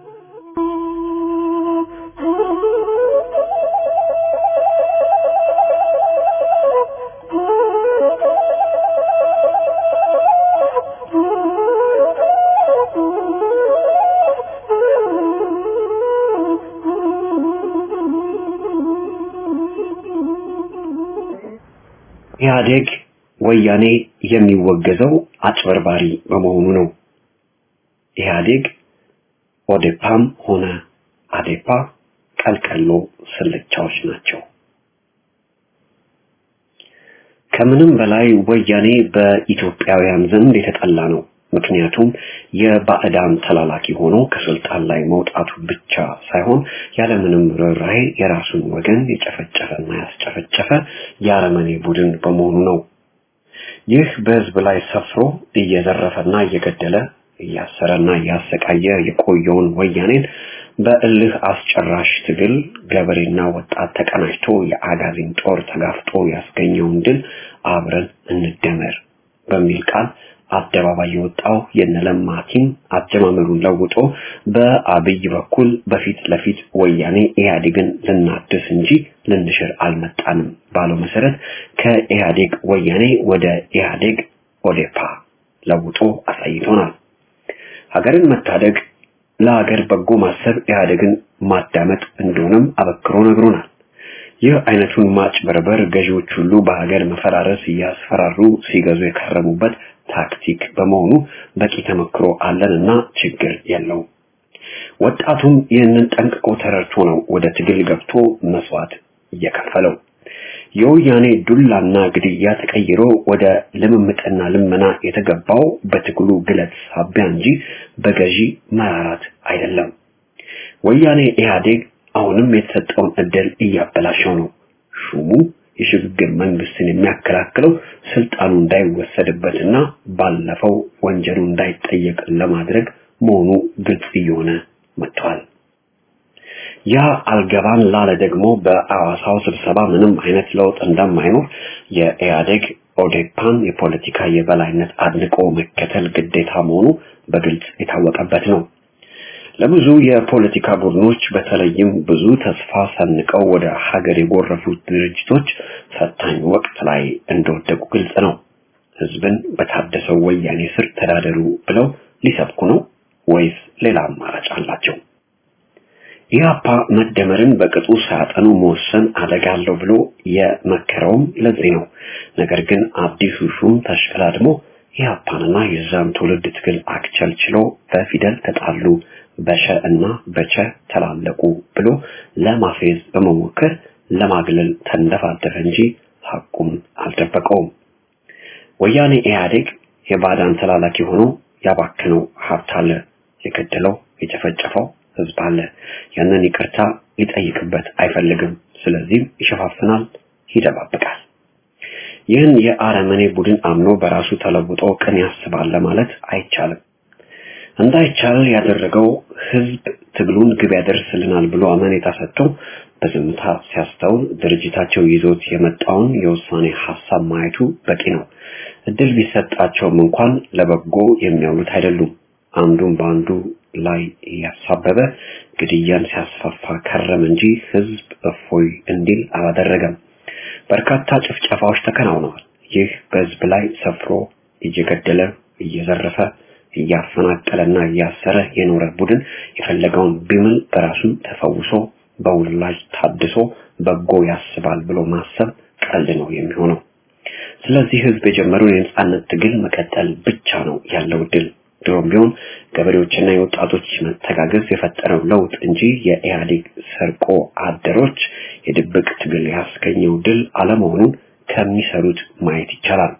ኢህአዴግ ወያኔ የሚወገዘው አጭበርባሪ በመሆኑ ነው። ኢህአዴግ ኦዴፓም ሆነ አዴፓ ቀልቀሎ ስልቻዎች ናቸው። ከምንም በላይ ወያኔ በኢትዮጵያውያን ዘንድ የተጠላ ነው። ምክንያቱም የባዕዳን ተላላኪ ሆኖ ከስልጣን ላይ መውጣቱ ብቻ ሳይሆን ያለምንም ርኅራኄ የራሱን ወገን የጨፈጨፈና ያስጨፈጨፈ የአረመኔ ቡድን በመሆኑ ነው። ይህ በህዝብ ላይ ሰፍሮ እየዘረፈና እየገደለ እያሰረና እያሰቃየ የቆየውን ወያኔን በእልህ አስጨራሽ ትግል ገበሬና ወጣት ተቀናጅቶ የአጋዚን ጦር ተጋፍጦ ያስገኘውን ድል አብረን እንደመር በሚል ቃል አደባባይ የወጣው የነለማ ቲም አጀማመሩን ለውጦ በአብይ በኩል በፊት ለፊት ወያኔ ኢህአዴግን ልናድስ እንጂ ልንሽር አልመጣንም ባለው መሰረት ከኢህአዴግ ወያኔ ወደ ኢህአዴግ ኦዴፓ ለውጦ አሳይቶናል። ሀገርን መታደግ ለሀገር በጎ ማሰብ ኢህአዴግን ማዳመጥ እንደሆነም አበክሮ ነግሮናል። ይህ አይነቱን ማጭበርበር ገዢዎች ሁሉ በሀገር መፈራረስ እያስፈራሩ ሲገዙ የከረሙበት ታክቲክ በመሆኑ በቂ ተመክሮ አለንና ችግር የለው። ወጣቱም ይህንን ጠንቅቆ ተረድቶ ነው ወደ ትግል ገብቶ መስዋዕት እየከፈለው። የወያኔ ዱላና ግድያ ተቀይሮ ወደ ልምምጥና ልመና የተገባው በትግሉ ግለት ሳቢያ እንጂ በገዢ መራራት አይደለም። ወያኔ ኢህአዴግ አሁንም የተሰጠውን እድል እያበላሸው ነው። ሹሙ የሽግግር መንግስትን የሚያከላክለው ስልጣኑ እንዳይወሰድበትና ባለፈው ወንጀሉ እንዳይጠየቅ ለማድረግ መሆኑ ግልጽ እየሆነ መጥቷል። ያ አልገባን ላለ ደግሞ በአዋሳው ስብሰባ ምንም አይነት ለውጥ እንደማይኖር የኢህአዴግ ኦዴፓን የፖለቲካ የበላይነት አድንቆ መከተል ግዴታ መሆኑ በግልጽ የታወቀበት ነው። ለብዙ የፖለቲካ ቡድኖች በተለይም ብዙ ተስፋ ሰንቀው ወደ ሀገር የጎረፉት ድርጅቶች ፈታኝ ወቅት ላይ እንደወደቁ ግልጽ ነው። ህዝብን በታደሰው ወያኔ ስር ተዳደሩ ብለው ሊሰብኩ ነው ወይስ ሌላ አማራጭ አላቸው? ኢህአፓ መደመርን በቅጡ ሳያጠኑ መወሰን አደጋ አለው ብሎ የመከረውም ለዚህ ነው። ነገር ግን አዲሱ ሹም ተሽቀዳድሞ ኢህአፓንና የዛን ትውልድ ትግል አክቸልችሎ በፊደል ተጣሉ በሸ እና በቸ ተላለቁ ብሎ ለማፌዝ በመሞከር ለማግለል ተንደፋደፈ እንጂ ሐቁን አልደበቀውም። ወያኔ ኢህአዴግ የባዳን ተላላኪ ሆኖ ያባከነው ሀብት አለ፣ የገደለው የጨፈጨፈው ህዝብ አለ። ያንን ይቅርታ ሊጠይቅበት አይፈልግም። ስለዚህም ይሸፋፍናል፣ ይደባብቃል። ይህን የአረመኔ ቡድን አምኖ በራሱ ተለውጦ ቅን ያስባል ለማለት አይቻልም። እንዳይቻል ያደረገው ህዝብ ትግሉን ግብ ያደርስልናል ብሎ አመኔታ ሰጥቶ በዝምታ ሲያስተውል ድርጅታቸው ይዞት የመጣውን የውሳኔ ሀሳብ ማየቱ በቂ ነው። እድል ቢሰጣቸውም እንኳን ለበጎ የሚያውሉት አይደሉም። አንዱን በአንዱ ላይ እያሳበበ ግድያን ሲያስፋፋ ከረም እንጂ ህዝብ እፎይ እንዲል አላደረገም። በርካታ ጭፍጨፋዎች ተከናውነዋል። ይህ በህዝብ ላይ ሰፍሮ እየገደለ እየዘረፈ እያፈናቀለና እያሰረ የኖረ ቡድን የፈለገውን ቢምል በራሱ ተፈውሶ በውላጅ ታድሶ በጎ ያስባል ብሎ ማሰብ ቀልድ ነው የሚሆነው። ስለዚህ ህዝብ የጀመረውን የነጻነት ትግል መቀጠል ብቻ ነው ያለው ድል። ድሮም ቢሆን ገበሬዎችና የወጣቶች መተጋገዝ የፈጠረው ለውጥ እንጂ የኢህአዴግ ሰርቆ አደሮች የድብቅ ትግል ያስገኘው ድል አለመሆኑን ከሚሰሩት ማየት ይቻላል።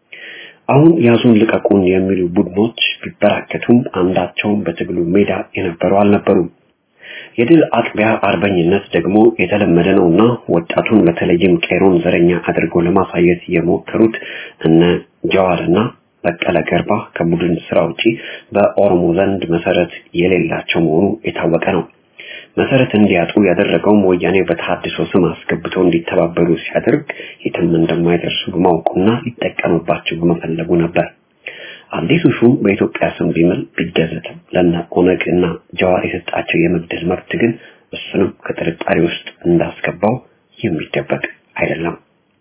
አሁን ያዙን ልቀቁን የሚሉ ቡድኖች ቢበራከቱም አንዳቸውም በትግሉ ሜዳ የነበሩ አልነበሩም። የድል አጥቢያ አርበኝነት ደግሞ የተለመደ ነውና ወጣቱን በተለይም ቄሮን ዘረኛ አድርገው ለማሳየት የሞከሩት እነ ጀዋርና በቀለ ገርባ ከቡድን ስራ ውጪ በኦሮሞ ዘንድ መሰረት የሌላቸው መሆኑ የታወቀ ነው። መሰረት እንዲያጡ ያደረገውም ወያኔ በተሐድሶ ስም አስገብተው እንዲተባበሩ ሲያደርግ የትም እንደማይደርሱ በማወቁና ሊጠቀምባቸው በመፈለጉ ነበር። አዲሱ ሹም በኢትዮጵያ ስም ቢምል ቢገዘትም ለነ ኦነግ እና ጀዋር የሰጣቸው የመግደል መብት ግን እሱንም ከጥርጣሬ ውስጥ እንዳስገባው የሚደበቅ አይደለም።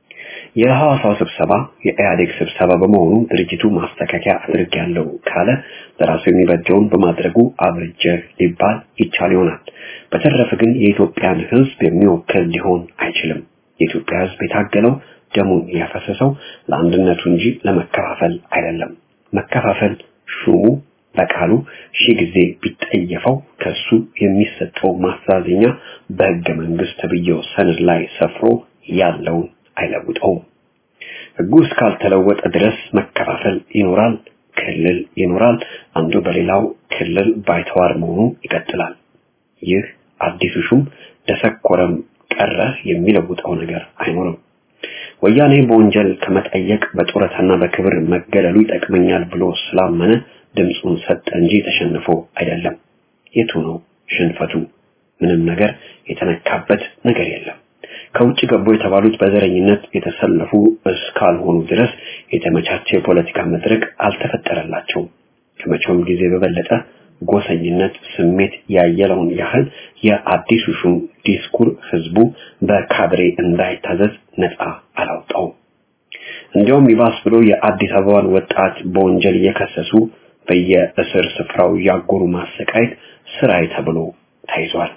የሐዋሳው ስብሰባ የኢህአዴግ ስብሰባ በመሆኑ ድርጅቱ ማስተካከያ አድርጌያለሁ ካለ ለራሱ የሚበጀውን በማድረጉ አብርጀ ሊባል ይቻል ይሆናል። በተረፈ ግን የኢትዮጵያን ሕዝብ የሚወክል ሊሆን አይችልም። የኢትዮጵያ ሕዝብ የታገለው ደሙን ያፈሰሰው ለአንድነቱ እንጂ ለመከፋፈል አይደለም። መከፋፈል ሹሙ በቃሉ ሺህ ጊዜ ቢጠየፈው ከሱ የሚሰጠው ማስተዛዘኛ በሕገ መንግስት ተብዬው ሰነድ ላይ ሰፍሮ ያለውን አይለውጠውም። ሕጉ እስካልተለወጠ ድረስ መከፋፈል ይኖራል፣ ክልል ይኖራል። አንዱ በሌላው ክልል ባይተዋር መሆኑ ይቀጥላል። ይህ አዲሱ ሹም ደሰኮረም ቀረ የሚለውጠው ነገር አይኖርም። ወያኔ በወንጀል ከመጠየቅ በጡረታና በክብር መገለሉ ይጠቅመኛል ብሎ ስላመነ ድምፁን ሰጠ እንጂ ተሸንፎ አይደለም። የቱ ነው ሽንፈቱ? ምንም ነገር የተነካበት ነገር የለም። ከውጭ ገቡ የተባሉት በዘረኝነት የተሰለፉ እስካልሆኑ ድረስ የተመቻቸ የፖለቲካ መድረክ አልተፈጠረላቸውም። ከመቼውም ጊዜ በበለጠ ጎሰኝነት ስሜት ያየለውን ያህል የአዲሱ ሹም ዲስኩር ህዝቡ በካድሬ እንዳይታዘዝ ነፃ አላውጣውም። እንዲያውም ይባስ ብሎ የአዲስ አበባን ወጣት በወንጀል እየከሰሱ በየእስር ስፍራው ያጎሩ ማሰቃየት ስራይ ተብሎ ተይዟል።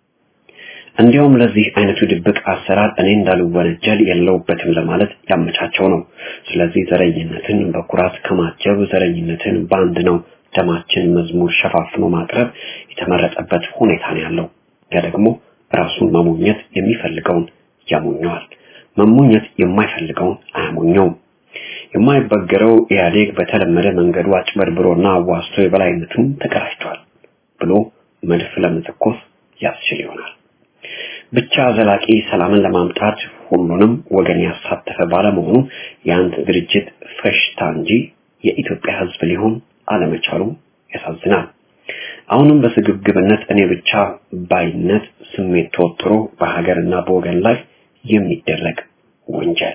እንዲያውም ለዚህ አይነቱ ድብቅ አሰራር እኔ እንዳልወነጀል የለውበትም ለማለት ያመቻቸው ነው። ስለዚህ ዘረኝነትን በኩራት ከማጀብ ዘረኝነትን በአንድ ነው ደማችን መዝሙር ሸፋፍኖ ማቅረብ የተመረጠበት ሁኔታ ነው ያለው። ያ ደግሞ ራሱን መሞኘት የሚፈልገውን ያሞኘዋል፣ መሞኘት የማይፈልገውን አያሞኘውም። የማይበገረው ኢህአዴግ በተለመደ መንገዱ አጭበርብሮና አዋስቶ የበላይነቱን ተቀዳጅቷል ብሎ መድፍ ለመተኮስ ያስችል ይሆናል። ብቻ ዘላቂ ሰላምን ለማምጣት ሁሉንም ወገን ያሳተፈ ባለመሆኑ የአንድ ድርጅት ፈሽታ እንጂ የኢትዮጵያ ሕዝብ ሊሆን አለመቻሉ ያሳዝናል። አሁንም በስግብግብነት እኔ ብቻ ባይነት ስሜት ተወጥሮ በሀገርና በወገን ላይ የሚደረግ ወንጀል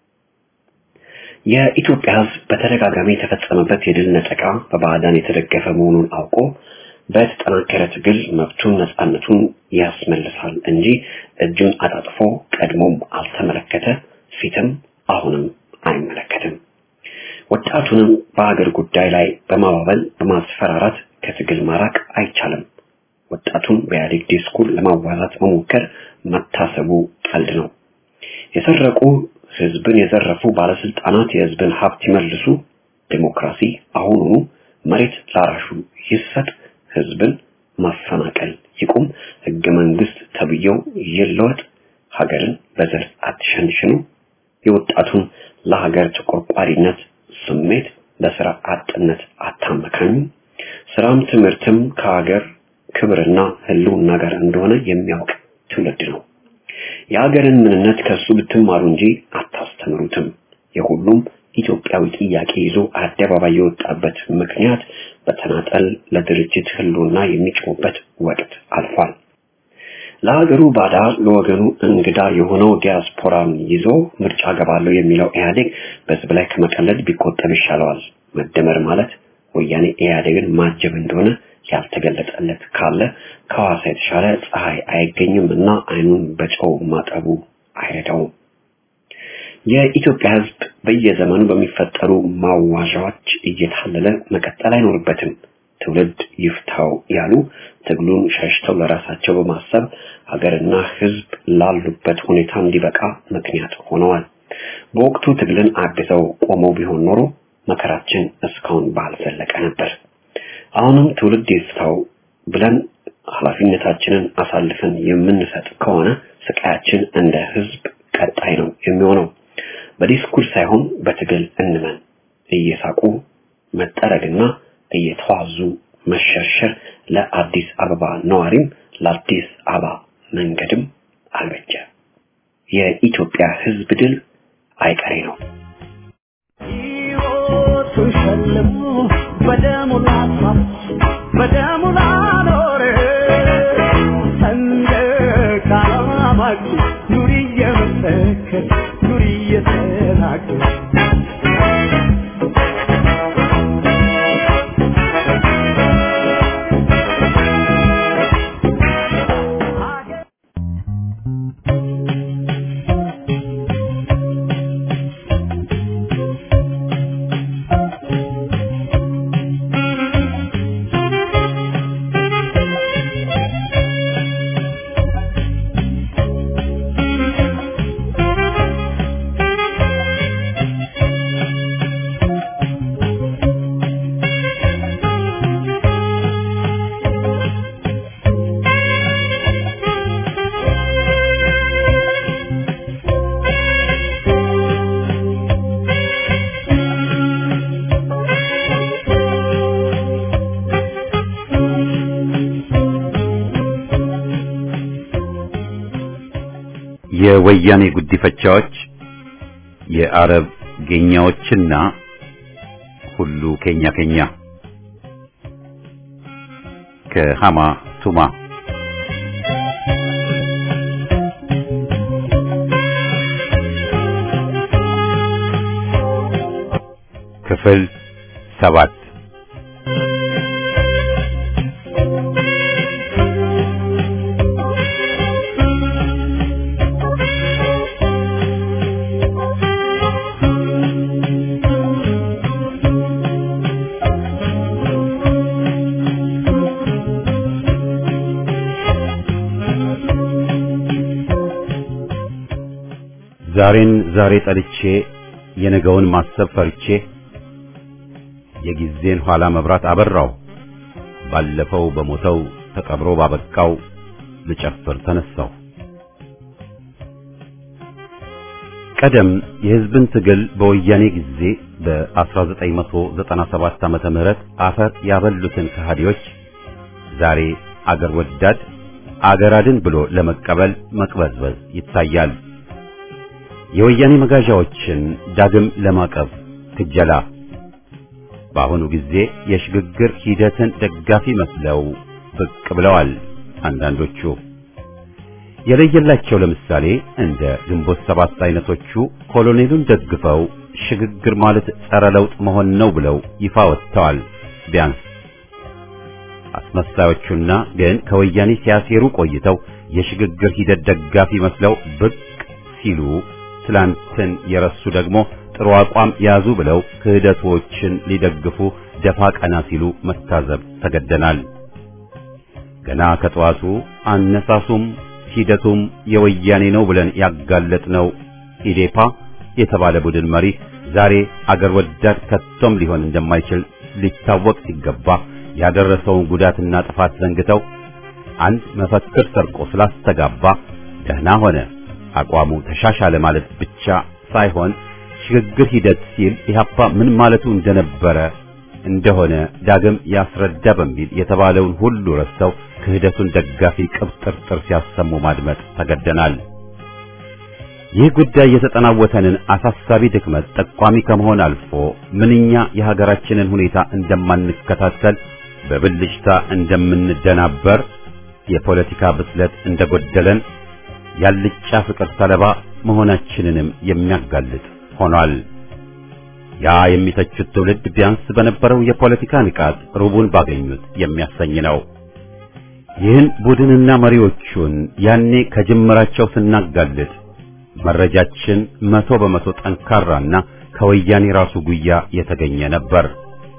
የኢትዮጵያ ሕዝብ በተደጋጋሚ የተፈጸመበት የድል ነጠቃ በባዕዳን የተደገፈ መሆኑን አውቆ በተጠናከረ ትግል መብቱን ነፃነቱን ያስመልሳል እንጂ እጁን አጣጥፎ ቀድሞም አልተመለከተ፣ ፊትም አሁንም አይመለከትም። ወጣቱንም በሀገር ጉዳይ ላይ በማባበል በማስፈራራት ከትግል ማራቅ አይቻልም። ወጣቱን በኢህአዴግ ዲስኩር ለማዋዛት መሞከር መታሰቡ ቀልድ ነው። የሰረቁ ህዝብን የዘረፉ ባለስልጣናት የህዝብን ሀብት ይመልሱ፣ ዴሞክራሲ አሁኑኑ መሬት ላራሹ ይሰጥ፣ ህዝብን ማፈናቀል ይቁም፣ ህገ መንግስት ተብዬው ይለወጥ፣ ሀገርን በዘር አትሸንሽኑ፣ የወጣቱን ለሀገር ተቆርቋሪነት ስሜት በስራ አጥነት አታመካኙ፣ ስራም ትምህርትም ከሀገር ክብርና ህልውና ጋር እንደሆነ የሚያውቅ ትውልድ ነው። የሀገርን ምንነት ከሱ ብትማሩ እንጂ አታስተምሩትም። የሁሉም ኢትዮጵያዊ ጥያቄ ይዞ አደባባይ የወጣበት ምክንያት በተናጠል ለድርጅት ህልውና የሚጮህበት ወቅት አልፏል። ለሀገሩ ባዳ ለወገኑ እንግዳ የሆነው ዲያስፖራን ይዞ ምርጫ ገባለሁ የሚለው ኢህአዴግ በህዝብ ላይ ከመቀለድ ቢቆጠብ ይሻለዋል። መደመር ማለት ወያኔ ኢህአዴግን ማጀብ እንደሆነ ያልተገለጠለት ካለ ከሐዋሳ የተሻለ ፀሐይ አይገኝም እና አይኑን በጨው ማጠቡ አይረዳውም። የኢትዮጵያ ህዝብ በየዘመኑ በሚፈጠሩ ማዋዣዎች እየታለለ መቀጠል አይኖርበትም። ትውልድ ይፍታው ያሉ ትግሉን ሸሽተው ለራሳቸው በማሰብ ሀገርና ሕዝብ ላሉበት ሁኔታ እንዲበቃ ምክንያት ሆነዋል። በወቅቱ ትግልን አግዘው ቆመው ቢሆን ኖሮ መከራችን እስካሁን ባልዘለቀ ነበር። አሁንም ትውልድ ይፍታው ብለን ኃላፊነታችንን አሳልፈን የምንሰጥ ከሆነ ስቃያችን እንደ ሕዝብ ቀጣይ ነው የሚሆነው። በዲስኩር ሳይሆን በትግል እንመን። እየሳቁ መጠረግና እየተዋዙ መሸርሸር ለአዲስ አበባ ነዋሪም ለአዲስ አበባ መንገድም አልበጀ። የኢትዮጵያ ሕዝብ ድል አይቀሬ ነው። ሕይወቱን ሸልሞ በደሙ ላፋት በደሙ ላኖረ ሰንደቅ ዓላማችን ኑሪ እየመሰከር ኑሪ እየተናገር የወያኔ ጉዲፈቻዎች የአረብ ጌኛዎችና ሁሉ ኬኛ ኬኛ ከሃማ ቱማ ክፍል ሰባት ዛሬን ዛሬ ጠልቼ የነገውን ማሰብ ፈርቼ የጊዜን ኋላ መብራት አበራው ባለፈው በሞተው ተቀብሮ ባበቃው ልጨፍር ተነሳው። ቀደም የሕዝብን ትግል በወያኔ ጊዜ በ1997 ዓመተ ምህረት አፈር ያበሉትን ከሃዲዎች ዛሬ አገር ወዳድ አገር አድን ብሎ ለመቀበል መቅበዝበዝ ይታያል። የወያኔ መጋዣዎችን ዳግም ለማቀብ ክጀላ በአሁኑ ጊዜ የሽግግር ሂደትን ደጋፊ መስለው ብቅ ብለዋል። አንዳንዶቹ የለየላቸው ለምሳሌ እንደ ግንቦት ሰባት አይነቶቹ ኮሎኔሉን ደግፈው ሽግግር ማለት ጸረ ለውጥ መሆን ነው ብለው ይፋ ወጥተዋል። ቢያንስ አስመሳዮቹና ግን ከወያኔ ሲያሴሩ ቆይተው የሽግግር ሂደት ደጋፊ መስለው ብቅ ሲሉ ትላንትን የረሱ ደግሞ ጥሩ አቋም ያዙ ብለው ክህደቶችን ሊደግፉ ደፋ ቀና ሲሉ መታዘብ ተገደናል። ገና ከጠዋቱ አነሳሱም ሂደቱም የወያኔ ነው ብለን ያጋለጥነው ኢዴፓ የተባለ ቡድን መሪ ዛሬ አገር ወዳድ ከቶም ሊሆን እንደማይችል ሊታወቅ ሲገባ ያደረሰውን ጉዳትና ጥፋት ዘንግተው አንድ መፈክር ሰርቆ ስላስተጋባ ደህና ሆነ አቋሙ ተሻሻለ ማለት ብቻ ሳይሆን ሽግግር ሂደት ሲል ኢህአፓ ምን ማለቱ እንደነበረ እንደሆነ ዳግም ያስረዳ በሚል የተባለውን ሁሉ ረስተው ክህደቱን ደጋፊ ቅብጥርጥር ሲያሰሙ ማድመጥ ተገደናል። ይህ ጉዳይ የተጠናወተንን አሳሳቢ ድክመት ጠቋሚ ከመሆን አልፎ ምንኛ የሀገራችንን ሁኔታ እንደማንከታተል በብልጭታ እንደምንደናበር የፖለቲካ ብስለት እንደጎደለን ያልጫ ፍቅር ሰለባ መሆናችንንም የሚያጋልጥ ሆኗል። ያ የሚተቹት ትውልድ ቢያንስ በነበረው የፖለቲካ ንቃት ሩቡን ባገኙት የሚያሰኝ ነው። ይህን ቡድንና መሪዎቹን ያኔ ከጅምራቸው ስናጋልጥ መረጃችን መቶ በመቶ ጠንካራና ከወያኔ ራሱ ጉያ የተገኘ ነበር።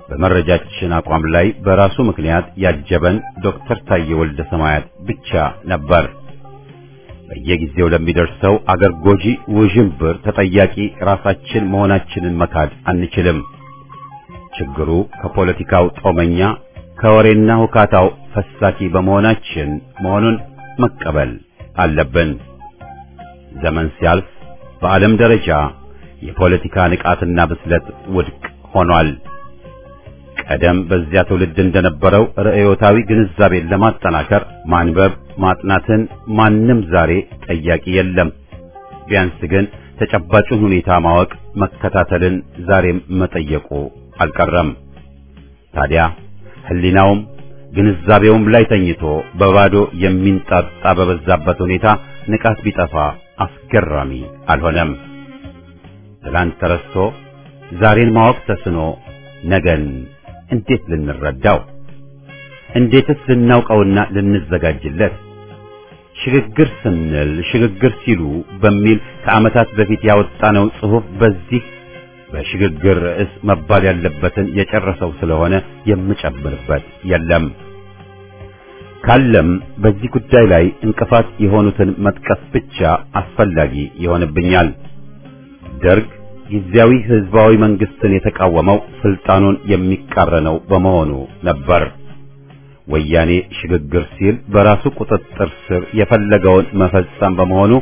በመረጃችን አቋም ላይ በራሱ ምክንያት ያጀበን ዶክተር ታዬ ወልደ ሰማያት ብቻ ነበር። በየጊዜው ለሚደርሰው አገር ጎጂ ውዥንብር ተጠያቂ ራሳችን መሆናችንን መካድ አንችልም። ችግሩ ከፖለቲካው ጦመኛ ከወሬና ሁካታው ፈሳኪ በመሆናችን መሆኑን መቀበል አለብን። ዘመን ሲያልፍ በዓለም ደረጃ የፖለቲካ ንቃትና ብስለት ውድቅ ሆኗል። ቀደም በዚያ ትውልድ እንደነበረው ርዕዮታዊ ግንዛቤን ለማጠናከር ማንበብ ማጥናትን ማንም ዛሬ ጠያቂ የለም። ቢያንስ ግን ተጨባጩን ሁኔታ ማወቅ መከታተልን ዛሬም መጠየቁ አልቀረም። ታዲያ ሕሊናውም ግንዛቤውም ላይ ተኝቶ በባዶ የሚንጣጣ በበዛበት ሁኔታ ንቃት ቢጠፋ አስገራሚ አልሆነም። ትላንት ተረስቶ ዛሬን ማወቅ ተስኖ ነገን እንዴት ልንረዳው? እንዴትስ ልናውቀውና ልንዘጋጅለት? ሽግግር ስንል ሽግግር ሲሉ በሚል ከዓመታት በፊት ያወጣነው ጽሑፍ በዚህ በሽግግር ርዕስ መባል ያለበትን የጨረሰው ስለሆነ የምጨምርበት የለም። ካለም በዚህ ጉዳይ ላይ እንቅፋት የሆኑትን መጥቀስ ብቻ አስፈላጊ ይሆንብኛል። ደርግ ጊዜያዊ ህዝባዊ መንግስትን የተቃወመው ስልጣኑን የሚቃረነው በመሆኑ ነበር። ወያኔ ሽግግር ሲል በራሱ ቁጥጥር ስር የፈለገውን መፈጸም በመሆኑ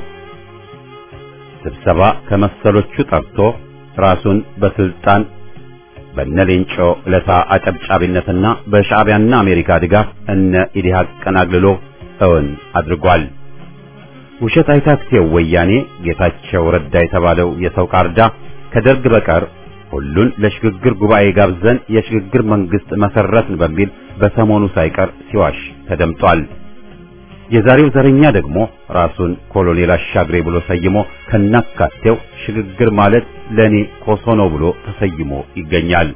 ስብሰባ ከመሰሎቹ ጠርቶ ራሱን በስልጣን በነሌንጮ ለታ አጨብጫቢነትና በሻዕቢያና አሜሪካ ድጋፍ እነ ኢዲሃቅ ቀናግልሎ እውን አድርጓል። ውሸት አይታክቴው ወያኔ ጌታቸው ረዳ የተባለው የሰው ቃርዳ ከደርግ በቀር ሁሉን ለሽግግር ጉባኤ ጋብዘን የሽግግር መንግስት መሰረትን በሚል በሰሞኑ ሳይቀር ሲዋሽ ተደምጧል። የዛሬው ዘረኛ ደግሞ ራሱን ኮሎኔል አሻግሬ ብሎ ሰይሞ ከናካቴው ሽግግር ማለት ለኔ ኮሶ ነው ብሎ ተሰይሞ ይገኛል።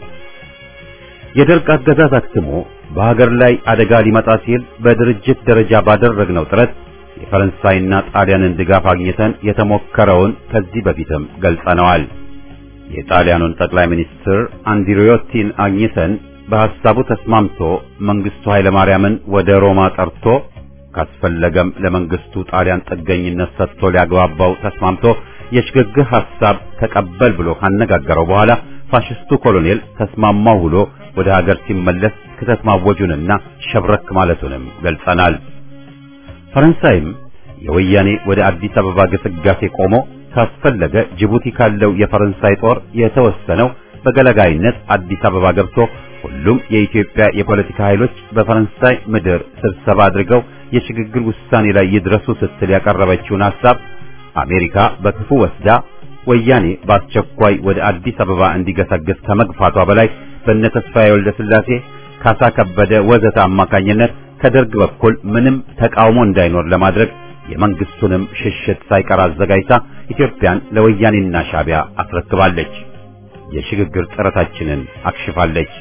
የደርግ አገዛዝ አክትሞ በሀገር ላይ አደጋ ሊመጣ ሲል በድርጅት ደረጃ ባደረግነው ጥረት የፈረንሳይና ጣሊያንን ድጋፍ አግኝተን የተሞከረውን ከዚህ በፊትም ገልጸነዋል። የጣሊያኑን ጠቅላይ ሚኒስትር አንድሪዮቲን አግኝተን በሐሳቡ ተስማምቶ መንግስቱ ኃይለማርያምን ወደ ሮማ ጠርቶ ካስፈለገም ለመንግስቱ ጣሊያን ጥገኝነት ሰጥቶ ሊያግባባው ተስማምቶ የሽግግር ሐሳብ ተቀበል ብሎ ካነጋገረው በኋላ ፋሽስቱ ኮሎኔል ተስማማው ብሎ ወደ ሀገር ሲመለስ ክተት ማወጁንና ሸብረክ ማለቱንም ገልጸናል። ፈረንሳይም የወያኔ ወደ አዲስ አበባ ግስጋሴ ቆሞ ካስፈለገ ጅቡቲ ካለው የፈረንሳይ ጦር የተወሰነው በገለጋይነት አዲስ አበባ ገብቶ ሁሉም የኢትዮጵያ የፖለቲካ ኃይሎች በፈረንሳይ ምድር ስብሰባ አድርገው የሽግግር ውሳኔ ላይ ይድረሱ ስትል ያቀረበችውን ሐሳብ አሜሪካ በክፉ ወስዳ ወያኔ በአስቸኳይ ወደ አዲስ አበባ እንዲገሰግስ ከመግፋቷ በላይ በእነ ተስፋዬ ወልደ ሥላሴ፣ ካሳ ከበደ ወዘተ አማካኝነት ከደርግ በኩል ምንም ተቃውሞ እንዳይኖር ለማድረግ የመንግስቱንም ሽሽት ሳይቀር አዘጋጅታ ኢትዮጵያን ለወያኔና ሻዕቢያ አስረክባለች። የሽግግር ጥረታችንን አክሽፋለች።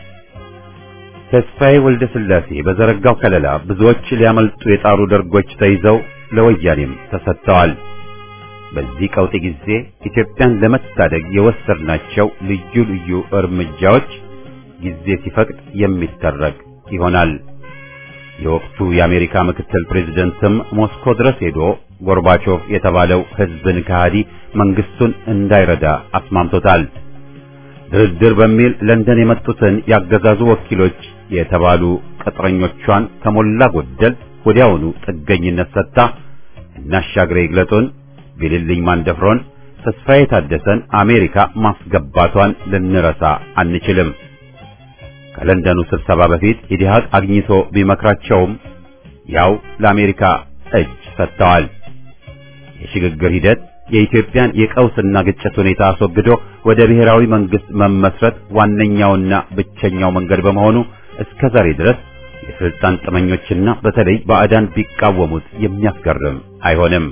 ተስፋዬ ወልደ ሥላሴ በዘረጋው ከለላ ብዙዎች ሊያመልጡ የጣሩ ደርጎች ተይዘው ለወያኔም ተሰጥተዋል። በዚህ ቀውጢ ጊዜ ኢትዮጵያን ለመታደግ የወሰድናቸው ልዩ ልዩ እርምጃዎች ጊዜ ሲፈቅድ የሚተረክ ይሆናል። የወቅቱ የአሜሪካ ምክትል ፕሬዝደንትም ሞስኮ ድረስ ሄዶ ጎርባቾቭ የተባለው ሕዝብን ከሃዲ መንግስቱን እንዳይረዳ አስማምቶታል። ድርድር በሚል ለንደን የመጡትን ያገዛዙ ወኪሎች የተባሉ ቅጥረኞቿን ከሞላ ጎደል ወዲያውኑ ጥገኝነት ሰጥታ እናሻግሬ ይግለጡን፣ ቢልልኝ ማንደፍሮን፣ ተስፋዬ ታደሰን አሜሪካ ማስገባቷን ልንረሳ አንችልም። ከለንደኑ ስብሰባ በፊት ኢዲሃቅ አግኝቶ ቢመክራቸውም ያው ለአሜሪካ እጅ ሰጥተዋል። የሽግግር ሂደት የኢትዮጵያን የቀውስና ግጭት ሁኔታ አስወግዶ ወደ ብሔራዊ መንግስት መመስረት ዋነኛውና ብቸኛው መንገድ በመሆኑ እስከ ዛሬ ድረስ የስልጣን ጥመኞችና በተለይ ባዕዳን ቢቃወሙት የሚያስገርም አይሆንም።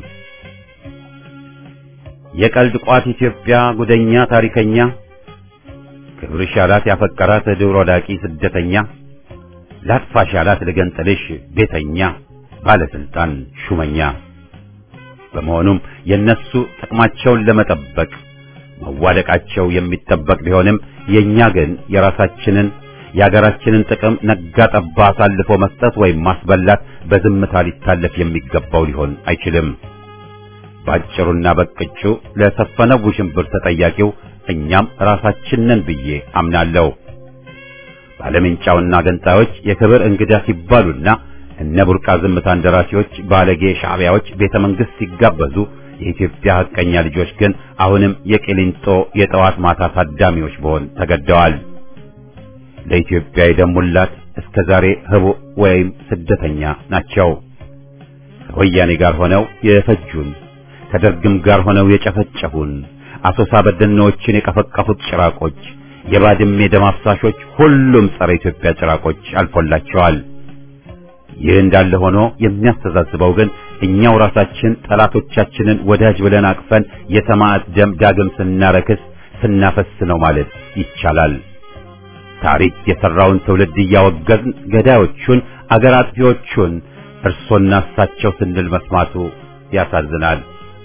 የቀልድ ቋት ኢትዮጵያ ጉደኛ ታሪከኛ ክብርሽ ያላት ያፈቀራት ድሮ ዳቂ ስደተኛ ላጥፋሽ ያላት ልገንጥልሽ ቤተኛ ባለስልጣን ሹመኛ በመሆኑም የነሱ ጥቅማቸውን ለመጠበቅ መዋደቃቸው የሚጠበቅ ቢሆንም የኛ ግን የራሳችንን የአገራችንን ጥቅም ነጋ ጠባ አሳልፎ መስጠት ወይም ማስበላት በዝምታ ሊታለፍ የሚገባው ሊሆን አይችልም። ባጭሩና በቅጩ ለሰፈነው ውሽንብር ተጠያቂው እኛም ራሳችን ነን ብዬ አምናለሁ። ባለምንጫውና ገንጣዮች የክብር እንግዳ ሲባሉና እነ ቡርቃ ዝምታን ደራሲዎች ባለጌ ሻዕቢያዎች ቤተ መንግሥት ሲጋበዙ የኢትዮጵያ ሐቀኛ ልጆች ግን አሁንም የቂሊንጦ የጠዋት ማታ ታዳሚዎች መሆን ተገደዋል። ለኢትዮጵያ የደሙላት እስከ ዛሬ ህቡዕ ወይም ስደተኛ ናቸው። ከወያኔ ጋር ሆነው የፈጁን፣ ከደርግም ጋር ሆነው የጨፈጨፉን፣ አሶሳ በደኖችን የቀፈቀፉት ጭራቆች፣ የባድሜ ደም አፍሳሾች፣ ሁሉም ጸረ ኢትዮጵያ ጭራቆች አልፎላቸዋል። ይህ እንዳለ ሆኖ የሚያስተዛዝበው ግን እኛው ራሳችን ጠላቶቻችንን ወዳጅ ብለን አቅፈን የሰማዕት ደም ዳግም ስናረክስ ስናፈስ ነው ማለት ይቻላል። ታሪክ የሰራውን ትውልድ እያወገዝን ገዳዮቹን አገር አጥፊዎቹን እርሶና እሳቸው ስንል መስማቱ ያሳዝናል።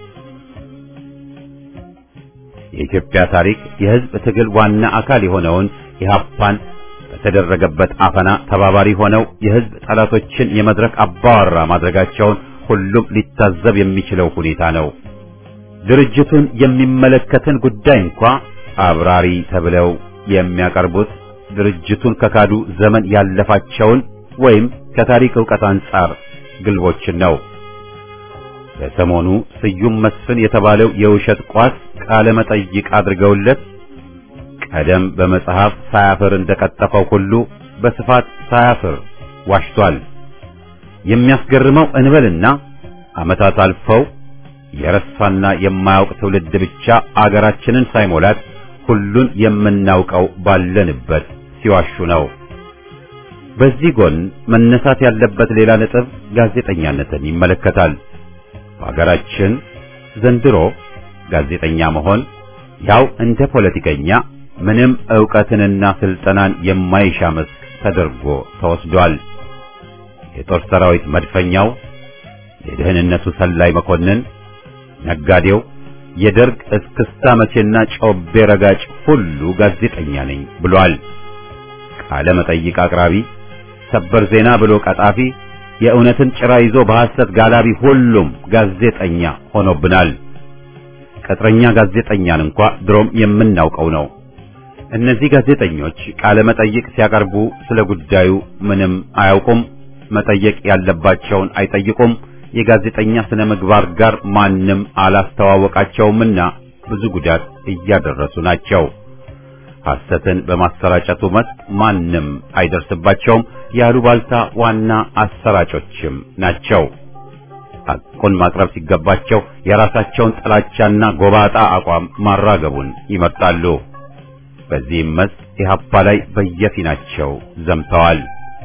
የኢትዮጵያ ታሪክ የሕዝብ ትግል ዋና አካል የሆነውን ኢህአፓን በተደረገበት አፈና ተባባሪ ሆነው የሕዝብ ጠላቶችን የመድረክ አባወራ ማድረጋቸውን ሁሉም ሊታዘብ የሚችለው ሁኔታ ነው። ድርጅቱን የሚመለከትን ጉዳይ እንኳ አብራሪ ተብለው የሚያቀርቡት ድርጅቱን ከካዱ ዘመን ያለፋቸውን ወይም ከታሪክ ዕውቀት አንጻር ግልቦችን ነው። በሰሞኑ ስዩም መስፍን የተባለው የውሸት ቋስ ቃለ መጠይቅ አድርገውለት ቀደም በመጽሐፍ ሳያፍር እንደቀጠፈው ሁሉ በስፋት ሳያፍር ዋሽቷል። የሚያስገርመው እንበልና ዓመታት አልፈው የረሳና የማያውቅ ትውልድ ብቻ አገራችንን ሳይሞላት ሁሉን የምናውቀው ባለንበት ሲዋሹ ነው። በዚህ ጎን መነሳት ያለበት ሌላ ነጥብ ጋዜጠኛነትን ይመለከታል። በሀገራችን ዘንድሮ ጋዜጠኛ መሆን ያው እንደ ፖለቲከኛ ምንም ዕውቀትንና ስልጠናን የማይሻ መስክ ተደርጎ ተወስዷል። የጦር ሰራዊት መድፈኛው፣ የደህንነቱ ሰላይ መኮንን፣ ነጋዴው፣ የደርግ እስክስታ መቼና ጮቤ ረጋጭ ሁሉ ጋዜጠኛ ነኝ ብሏል። ቃለ መጠይቅ አቅራቢ፣ ሰበር ዜና ብሎ ቀጣፊ፣ የእውነትን ጭራ ይዞ በሐሰት ጋላቢ ሁሉም ጋዜጠኛ ሆኖብናል። ቅጥረኛ ጋዜጠኛን እንኳ ድሮም የምናውቀው ነው። እነዚህ ጋዜጠኞች ቃለ መጠይቅ ሲያቀርቡ ስለ ጉዳዩ ምንም አያውቁም። መጠየቅ ያለባቸውን አይጠይቁም። የጋዜጠኛ ስነ ምግባር ጋር ማንም አላስተዋወቃቸውምና ብዙ ጉዳት እያደረሱ ናቸው። ሐሰትን በማሰራጨቱ መስክ ማንም አይደርስባቸውም። ያሉባልታ ዋና አሰራጮችም ናቸው። ሐቁን ማቅረብ ሲገባቸው የራሳቸውን ጥላቻና ጎባጣ አቋም ማራገቡን ይመርጣሉ። በዚህም መስክ ኢህአፓ ላይ በየፊናቸው ዘምተዋል።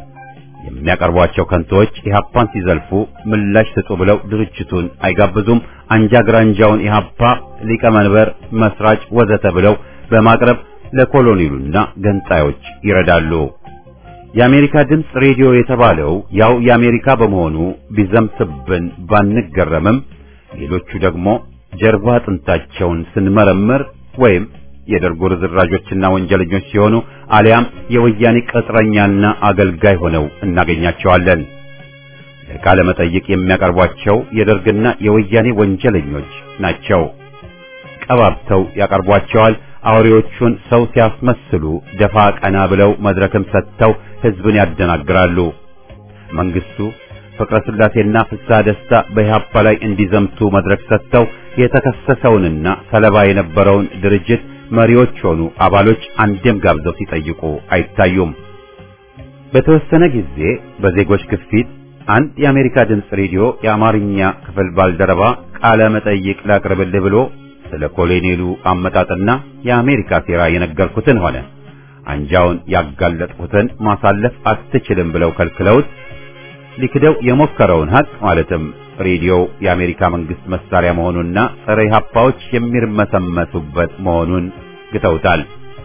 የሚያቀርቧቸው ከንቶዎች ኢህአፓን ሲዘልፉ ምላሽ ስጡ ብለው ድርጅቱን አይጋብዙም። አንጃ ግራንጃውን ኢህአፓ ሊቀመንበር፣ መስራች ወዘተ ብለው በማቅረብ ለኮሎኔሉና ገንጣዮች ይረዳሉ። የአሜሪካ ድምፅ ሬዲዮ የተባለው ያው የአሜሪካ በመሆኑ ቢዘምትብን ባንገረምም ሌሎቹ ደግሞ ጀርባ አጥንታቸውን ስንመረምር ወይም የደርጉ ርዝራዦችና ወንጀለኞች ሲሆኑ አሊያም የወያኔ ቅጥረኛና አገልጋይ ሆነው እናገኛቸዋለን። ለቃለ መጠይቅ የሚያቀርቧቸው የደርግና የወያኔ ወንጀለኞች ናቸው። ቀባብተው ያቀርቧቸዋል። አውሬዎቹን ሰው ሲያስመስሉ ደፋ ቀና ብለው መድረክም ሰጥተው ሕዝብን ያደናግራሉ። መንግስቱ ፍቅረ ስላሴና ፍስሐ ደስታ በኢህአፓ ላይ እንዲዘምቱ መድረክ ሰጥተው የተከሰሰውንና ሰለባ የነበረውን ድርጅት መሪዎች ሆኑ አባሎች አንድም ጋብዘው ሲጠይቁ አይታዩም። በተወሰነ ጊዜ በዜጎች ግፊት አንድ የአሜሪካ ድምፅ ሬዲዮ የአማርኛ ክፍል ባልደረባ ቃለ መጠይቅ ላቅርብልህ ብሎ ስለ ኮሎኔሉ አመጣጥና የአሜሪካ ሴራ የነገርኩትን ሆነ አንጃውን ያጋለጥኩትን ማሳለፍ አትችልም ብለው ከልክለውት ሊክደው የሞከረውን ሀቅ ማለትም ሬዲዮው የአሜሪካ መንግስት መሳሪያ መሆኑና ጸረ ኢህአፓዎች የሚርመሰመሱበት መሆኑን ግተውታል።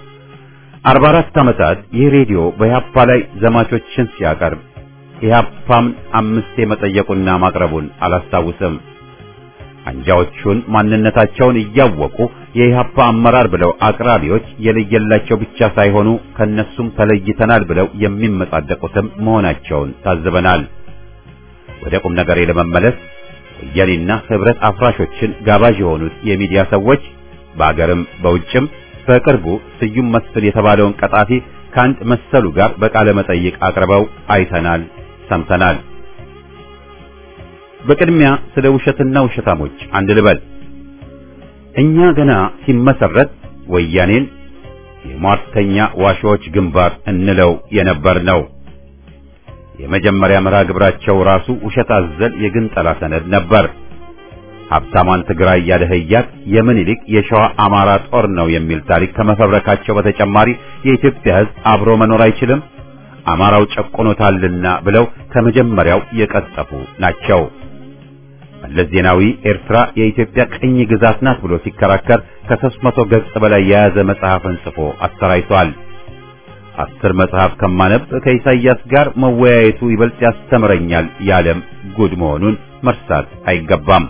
አርባ አራት ዓመታት ይህ ሬዲዮ በኢህአፓ ላይ ዘማቾችን ሲያቀርብ ኢህአፓም አምስቴ መጠየቁና ማቅረቡን አላስታውስም። አንጃዎቹን ማንነታቸውን እያወቁ የኢህአፓ አመራር ብለው አቅራቢዎች የለየላቸው ብቻ ሳይሆኑ ከነሱም ተለይተናል ብለው የሚመጻደቁትም መሆናቸውን ታዝበናል። ወደ ቁም ነገሬ ለመመለስ ወያኔና ህብረት አፍራሾችን ጋባዥ የሆኑት የሚዲያ ሰዎች በአገርም በውጭም በቅርቡ ስዩም መስፍን የተባለውን ቀጣፊ ከአንድ መሰሉ ጋር በቃለ መጠይቅ አቅርበው አይተናል፣ ሰምተናል። በቅድሚያ ስለ ውሸትና ውሸታሞች አንድ ልበል። እኛ ገና ሲመሰረት ወያኔን የሟርተኛ ዋሾዎች ግንባር እንለው የነበር ነው። የመጀመሪያ መርሃ ግብራቸው ራሱ ውሸት አዘል የግንጠላ ሰነድ ነበር። ሀብታሟን ትግራይ ያደህያት የምኒልክ የሸዋ አማራ ጦር ነው የሚል ታሪክ ከመፈብረካቸው በተጨማሪ የኢትዮጵያ ሕዝብ አብሮ መኖር አይችልም፣ አማራው ጨቆኖታልና ብለው ከመጀመሪያው የቀጠፉ ናቸው። መለስ ዜናዊ ኤርትራ የኢትዮጵያ ቅኝ ግዛት ናት ብሎ ሲከራከር ከሦስት መቶ ገጽ በላይ የያዘ መጽሐፍን ጽፎ አሰራይቷል። አስር መጽሐፍ ከማነብ ከኢሳይያስ ጋር መወያየቱ ይበልጥ ያስተምረኛል ያለም ጉድ መሆኑን መርሳት አይገባም።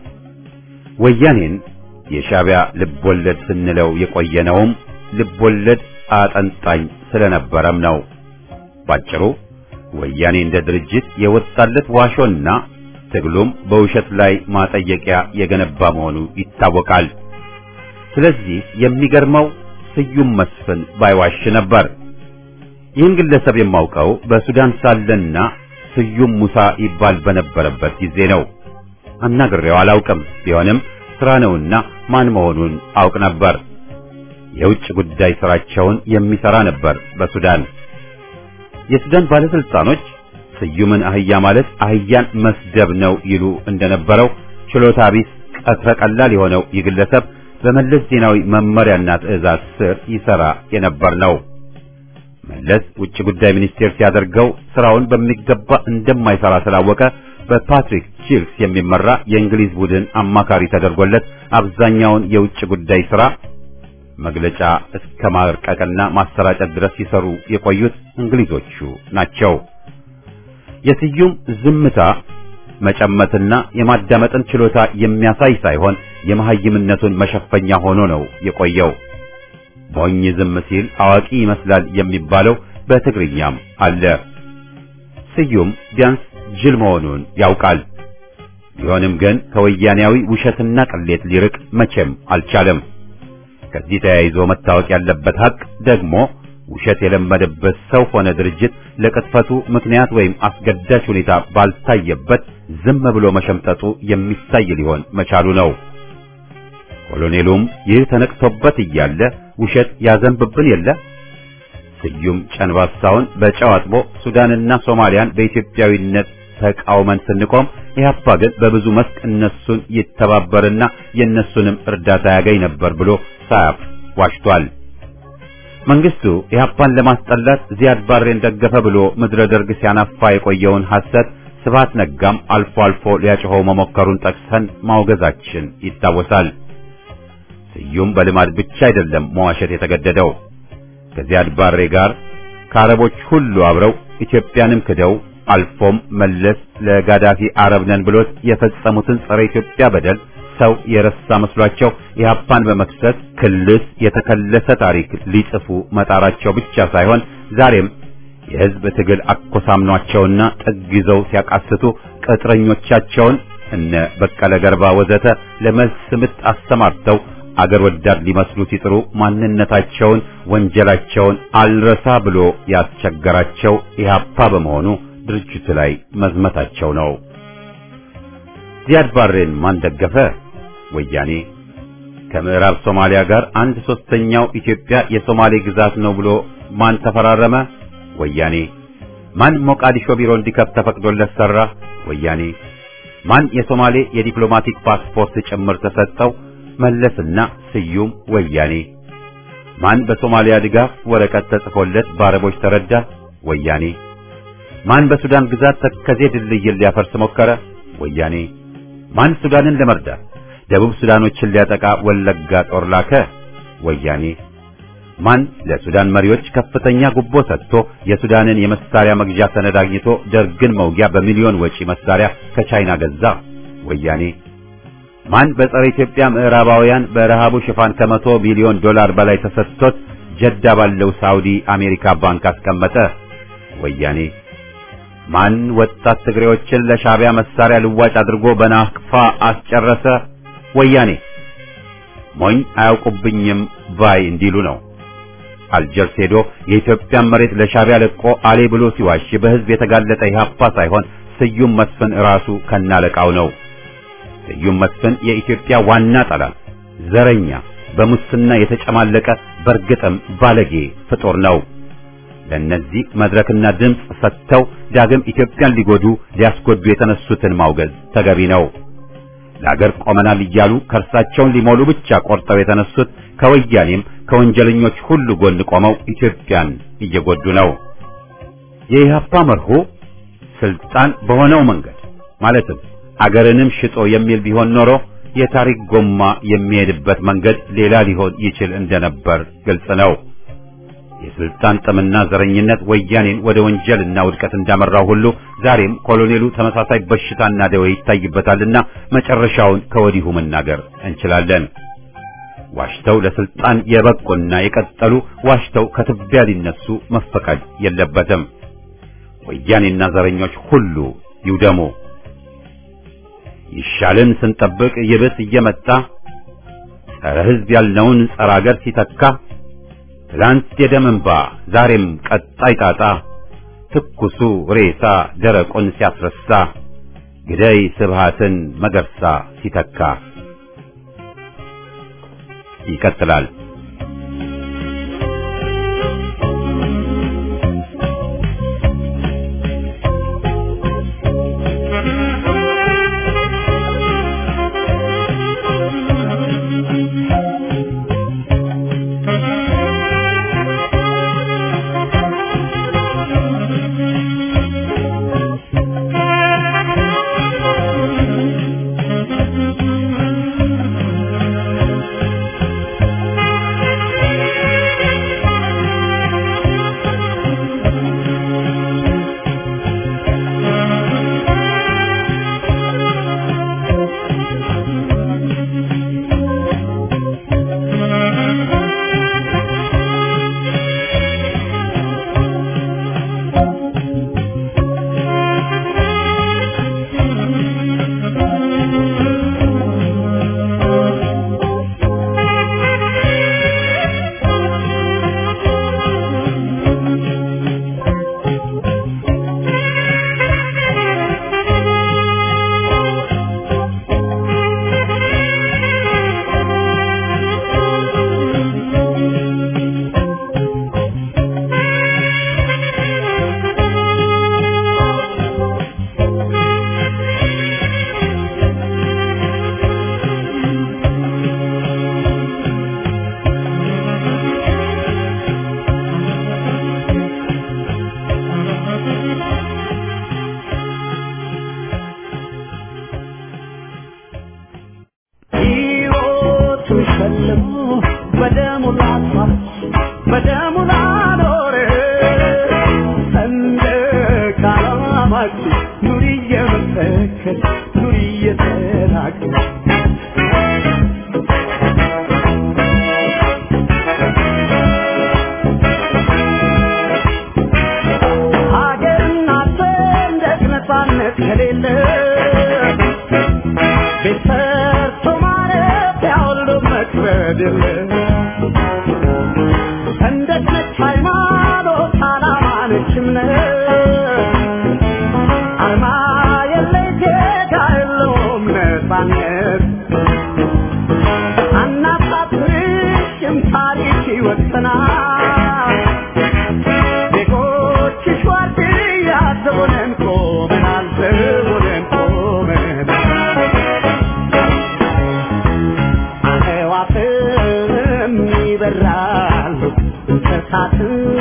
ወያኔን የሻዕቢያ ልቦለድ ስንለው የቆየነውም ልቦለድ አጠንጣኝ ስለነበረም ነው። ባጭሩ ወያኔ እንደ ድርጅት የወጣለት ዋሾና ትግሉም በውሸት ላይ ማጠየቂያ የገነባ መሆኑ ይታወቃል። ስለዚህ የሚገርመው ስዩም መስፍን ባይዋሽ ነበር። ይህን ግለሰብ የማውቀው በሱዳን ሳለና ስዩም ሙሳ ይባል በነበረበት ጊዜ ነው። አናግሬው አላውቅም። ቢሆንም ስራ ነውና ማን መሆኑን አውቅ ነበር። የውጭ ጉዳይ ስራቸውን የሚሰራ ነበር በሱዳን። የሱዳን ባለስልጣኖች ስዩምን አህያ ማለት አህያን መስደብ ነው ይሉ እንደነበረው ችሎታ ቢስ ቀትረ ቀላል የሆነው ይህ ግለሰብ በመለስ ዜናዊ መመሪያና ትዕዛዝ ስር ይሰራ የነበር ነው። መለስ ውጭ ጉዳይ ሚኒስቴር ሲያደርገው ስራውን በሚገባ እንደማይሰራ ስላወቀ በፓትሪክ ቺልስ የሚመራ የእንግሊዝ ቡድን አማካሪ ተደርጎለት አብዛኛውን የውጭ ጉዳይ ስራ መግለጫ እስከ ማርቀቅና ማሰራጨት ድረስ ሲሰሩ የቆዩት እንግሊዞቹ ናቸው። የስዩም ዝምታ መጨመትና የማዳመጥን ችሎታ የሚያሳይ ሳይሆን የመሐይምነቱን መሸፈኛ ሆኖ ነው የቆየው። ሞኝ ዝም ሲል አዋቂ ይመስላል የሚባለው በትግርኛም አለ። ስዩም ቢያንስ ጅል መሆኑን ያውቃል። ቢሆንም ግን ከወያኔያዊ ውሸትና ቅሌት ሊርቅ መቼም አልቻለም። ከዚህ ተያይዞ መታወቅ ያለበት ሀቅ ደግሞ ውሸት የለመደበት ሰው ሆነ ድርጅት ለቅጥፈቱ ምክንያት ወይም አስገዳጅ ሁኔታ ባልታየበት ዝም ብሎ መሸምጠጡ የሚታይ ሊሆን መቻሉ ነው። ኮሎኔሉም ይህ ተነቅቶበት እያለ ውሸት ያዘንብብን የለ ስዩም ጨንባሳውን በጨው አጥቦ ሱዳንና ሶማሊያን በኢትዮጵያዊነት ተቃውመን ስንቆም ኢህአፓ ግን በብዙ መስክ እነሱን ይተባበርና የእነሱንም እርዳታ ያገኝ ነበር ብሎ ሳያፍ ዋሽቷል። መንግስቱ ኢህአፓን ለማስጠላት ዚያድ ባሬን ደገፈ ብሎ ምድረ ደርግ ሲያናፋ የቆየውን ሐሰት ስብሐት ነጋም አልፎ አልፎ ሊያጭኸው መሞከሩን ጠቅሰን ማውገዛችን ይታወሳል። ስዩም በልማድ ብቻ አይደለም መዋሸት የተገደደው ከዚያድ ባሬ ጋር ከአረቦች ሁሉ አብረው ኢትዮጵያንም ክደው አልፎም መለስ ለጋዳፊ አረብ ነን ብሎት የፈጸሙትን ጸረ ኢትዮጵያ በደል ሰው የረሳ መስሏቸው ኢህአፓን በመክሰስ ክልስ የተከለሰ ታሪክ ሊጽፉ መጣራቸው ብቻ ሳይሆን ዛሬም የህዝብ ትግል አኮሳምኗቸውና ጥግ ይዘው ሲያቃስቱ ቅጥረኞቻቸውን እነ በቀለ ገርባ ወዘተ ለመልስ ምት አሰማርተው አገር ወዳድ ሊመስሉ ሲጥሩ ማንነታቸውን፣ ወንጀላቸውን አልረሳ ብሎ ያስቸገራቸው ኢህአፓ በመሆኑ ድርጅቱ ላይ መዝመታቸው ነው። ዚያድ ባሬን ማን ደገፈ? ወያኔ። ከምዕራብ ሶማሊያ ጋር አንድ ሶስተኛው ኢትዮጵያ የሶማሌ ግዛት ነው ብሎ ማን ተፈራረመ? ወያኔ። ማን ሞቃዲሾ ቢሮ እንዲከፍት ተፈቅዶለት ሰራ? ወያኔ። ማን የሶማሌ የዲፕሎማቲክ ፓስፖርት ጭምር ተሰጠው? መለስና ስዩም ወያኔ። ማን በሶማሊያ ድጋፍ ወረቀት ተጽፎለት በአረቦች ተረዳ? ወያኔ። ማን በሱዳን ግዛት ተከዜ ድልድይን ሊያፈርስ ሞከረ? ወያኔ። ማን ሱዳንን ለመርዳት ደቡብ ሱዳኖችን ሊያጠቃ ወለጋ ጦር ላከ? ወያኔ። ማን ለሱዳን መሪዎች ከፍተኛ ጉቦ ሰጥቶ የሱዳንን የመሳሪያ መግዣ ሰነድ አግኝቶ ደርግን መውጊያ በሚሊዮን ወጪ መሳሪያ ከቻይና ገዛ? ወያኔ። ማን በጸረ ኢትዮጵያ ምዕራባውያን በረሃቡ ሽፋን ከመቶ ቢሊዮን ዶላር በላይ ተሰጥቶት ጀዳ ባለው ሳውዲ አሜሪካ ባንክ አስቀመጠ? ወያኔ። ማን ወጣት ትግሬዎችን ለሻዕቢያ መሳሪያ ልዋጭ አድርጎ በናቅፋ አስጨረሰ? ወያኔ። ሞኝ አያውቁብኝም ባይ እንዲሉ ነው። አልጀርስ ሄዶ የኢትዮጵያን መሬት ለሻዕቢያ ለቆ አሌ ብሎ ሲዋሽ በሕዝብ የተጋለጠ ኢህአፓ ሳይሆን ስዩም መስፍን ራሱ ከናለቃው ነው። ስዩም መስፍን የኢትዮጵያ ዋና ጠላት፣ ዘረኛ፣ በሙስና የተጨማለቀ በርግጥም ባለጌ ፍጡር ነው። ለእነዚህ መድረክና ድምፅ ሰጥተው ዳግም ኢትዮጵያን ሊጎዱ ሊያስጎዱ የተነሱትን ማውገዝ ተገቢ ነው። ለአገር ቆመናል እያሉ ከእርሳቸውን ሊሞሉ ብቻ ቆርጠው የተነሱት ከወያኔም ከወንጀለኞች ሁሉ ጎን ቆመው ኢትዮጵያን እየጎዱ ነው። የኢህአፓ መርሆ ስልጣን በሆነው መንገድ ማለትም አገርንም ሽጦ የሚል ቢሆን ኖሮ የታሪክ ጎማ የሚሄድበት መንገድ ሌላ ሊሆን ይችል እንደነበር ግልጽ ነው። የስልጣን ጥምና ዘረኝነት ወያኔን ወደ ወንጀልና ውድቀት እንዳመራው ሁሉ ዛሬም ኮሎኔሉ ተመሳሳይ በሽታና ደዌ ይታይበታልና መጨረሻውን ከወዲሁ መናገር እንችላለን። ዋሽተው ለስልጣን የበቁና የቀጠሉ ዋሽተው ከትቢያ ሊነሱ መፈቀድ የለበትም። ወያኔና ዘረኞች ሁሉ ይውደሙ። ይሻልን ስንጠብቅ ይብስ እየመጣ ጸረ ሕዝብ ያልነውን ጸረ አገር ሲተካ ትላንት የደም እንባ ዛሬም ቀጣይ ጣጣ ትኩሱ ሬሳ ደረቁን ሲያስረሳ ግደይ ስብሃትን መገርሳ ሲተካ ይቀጥላል። ሕይወቱን ሸልሞ በደሙ ላጥፋት በደሙ ላኖር ሰንደቅ ዓላማችን ኑሪ እየመሰከር ኑሪ እየተናገር ሀገርና ሰንደቅ ነፃነት ከሌለ ቤት ሰርቶ ማረፊያ ሁሉ መክበድ የለ ሰንደቅ ነች ሃይማኖት ዓላማ ነች እምነት አርማ የለይ ዜጋ የለውም ነፃነት አናሳፍርሽም ታሪክ ይወሰናል ዜጎችሽ ዋርድያ ዘቦነን ቆመናል ዘቦነን ቆመናል አዕዋፍም ይበራሉ እንስሳትም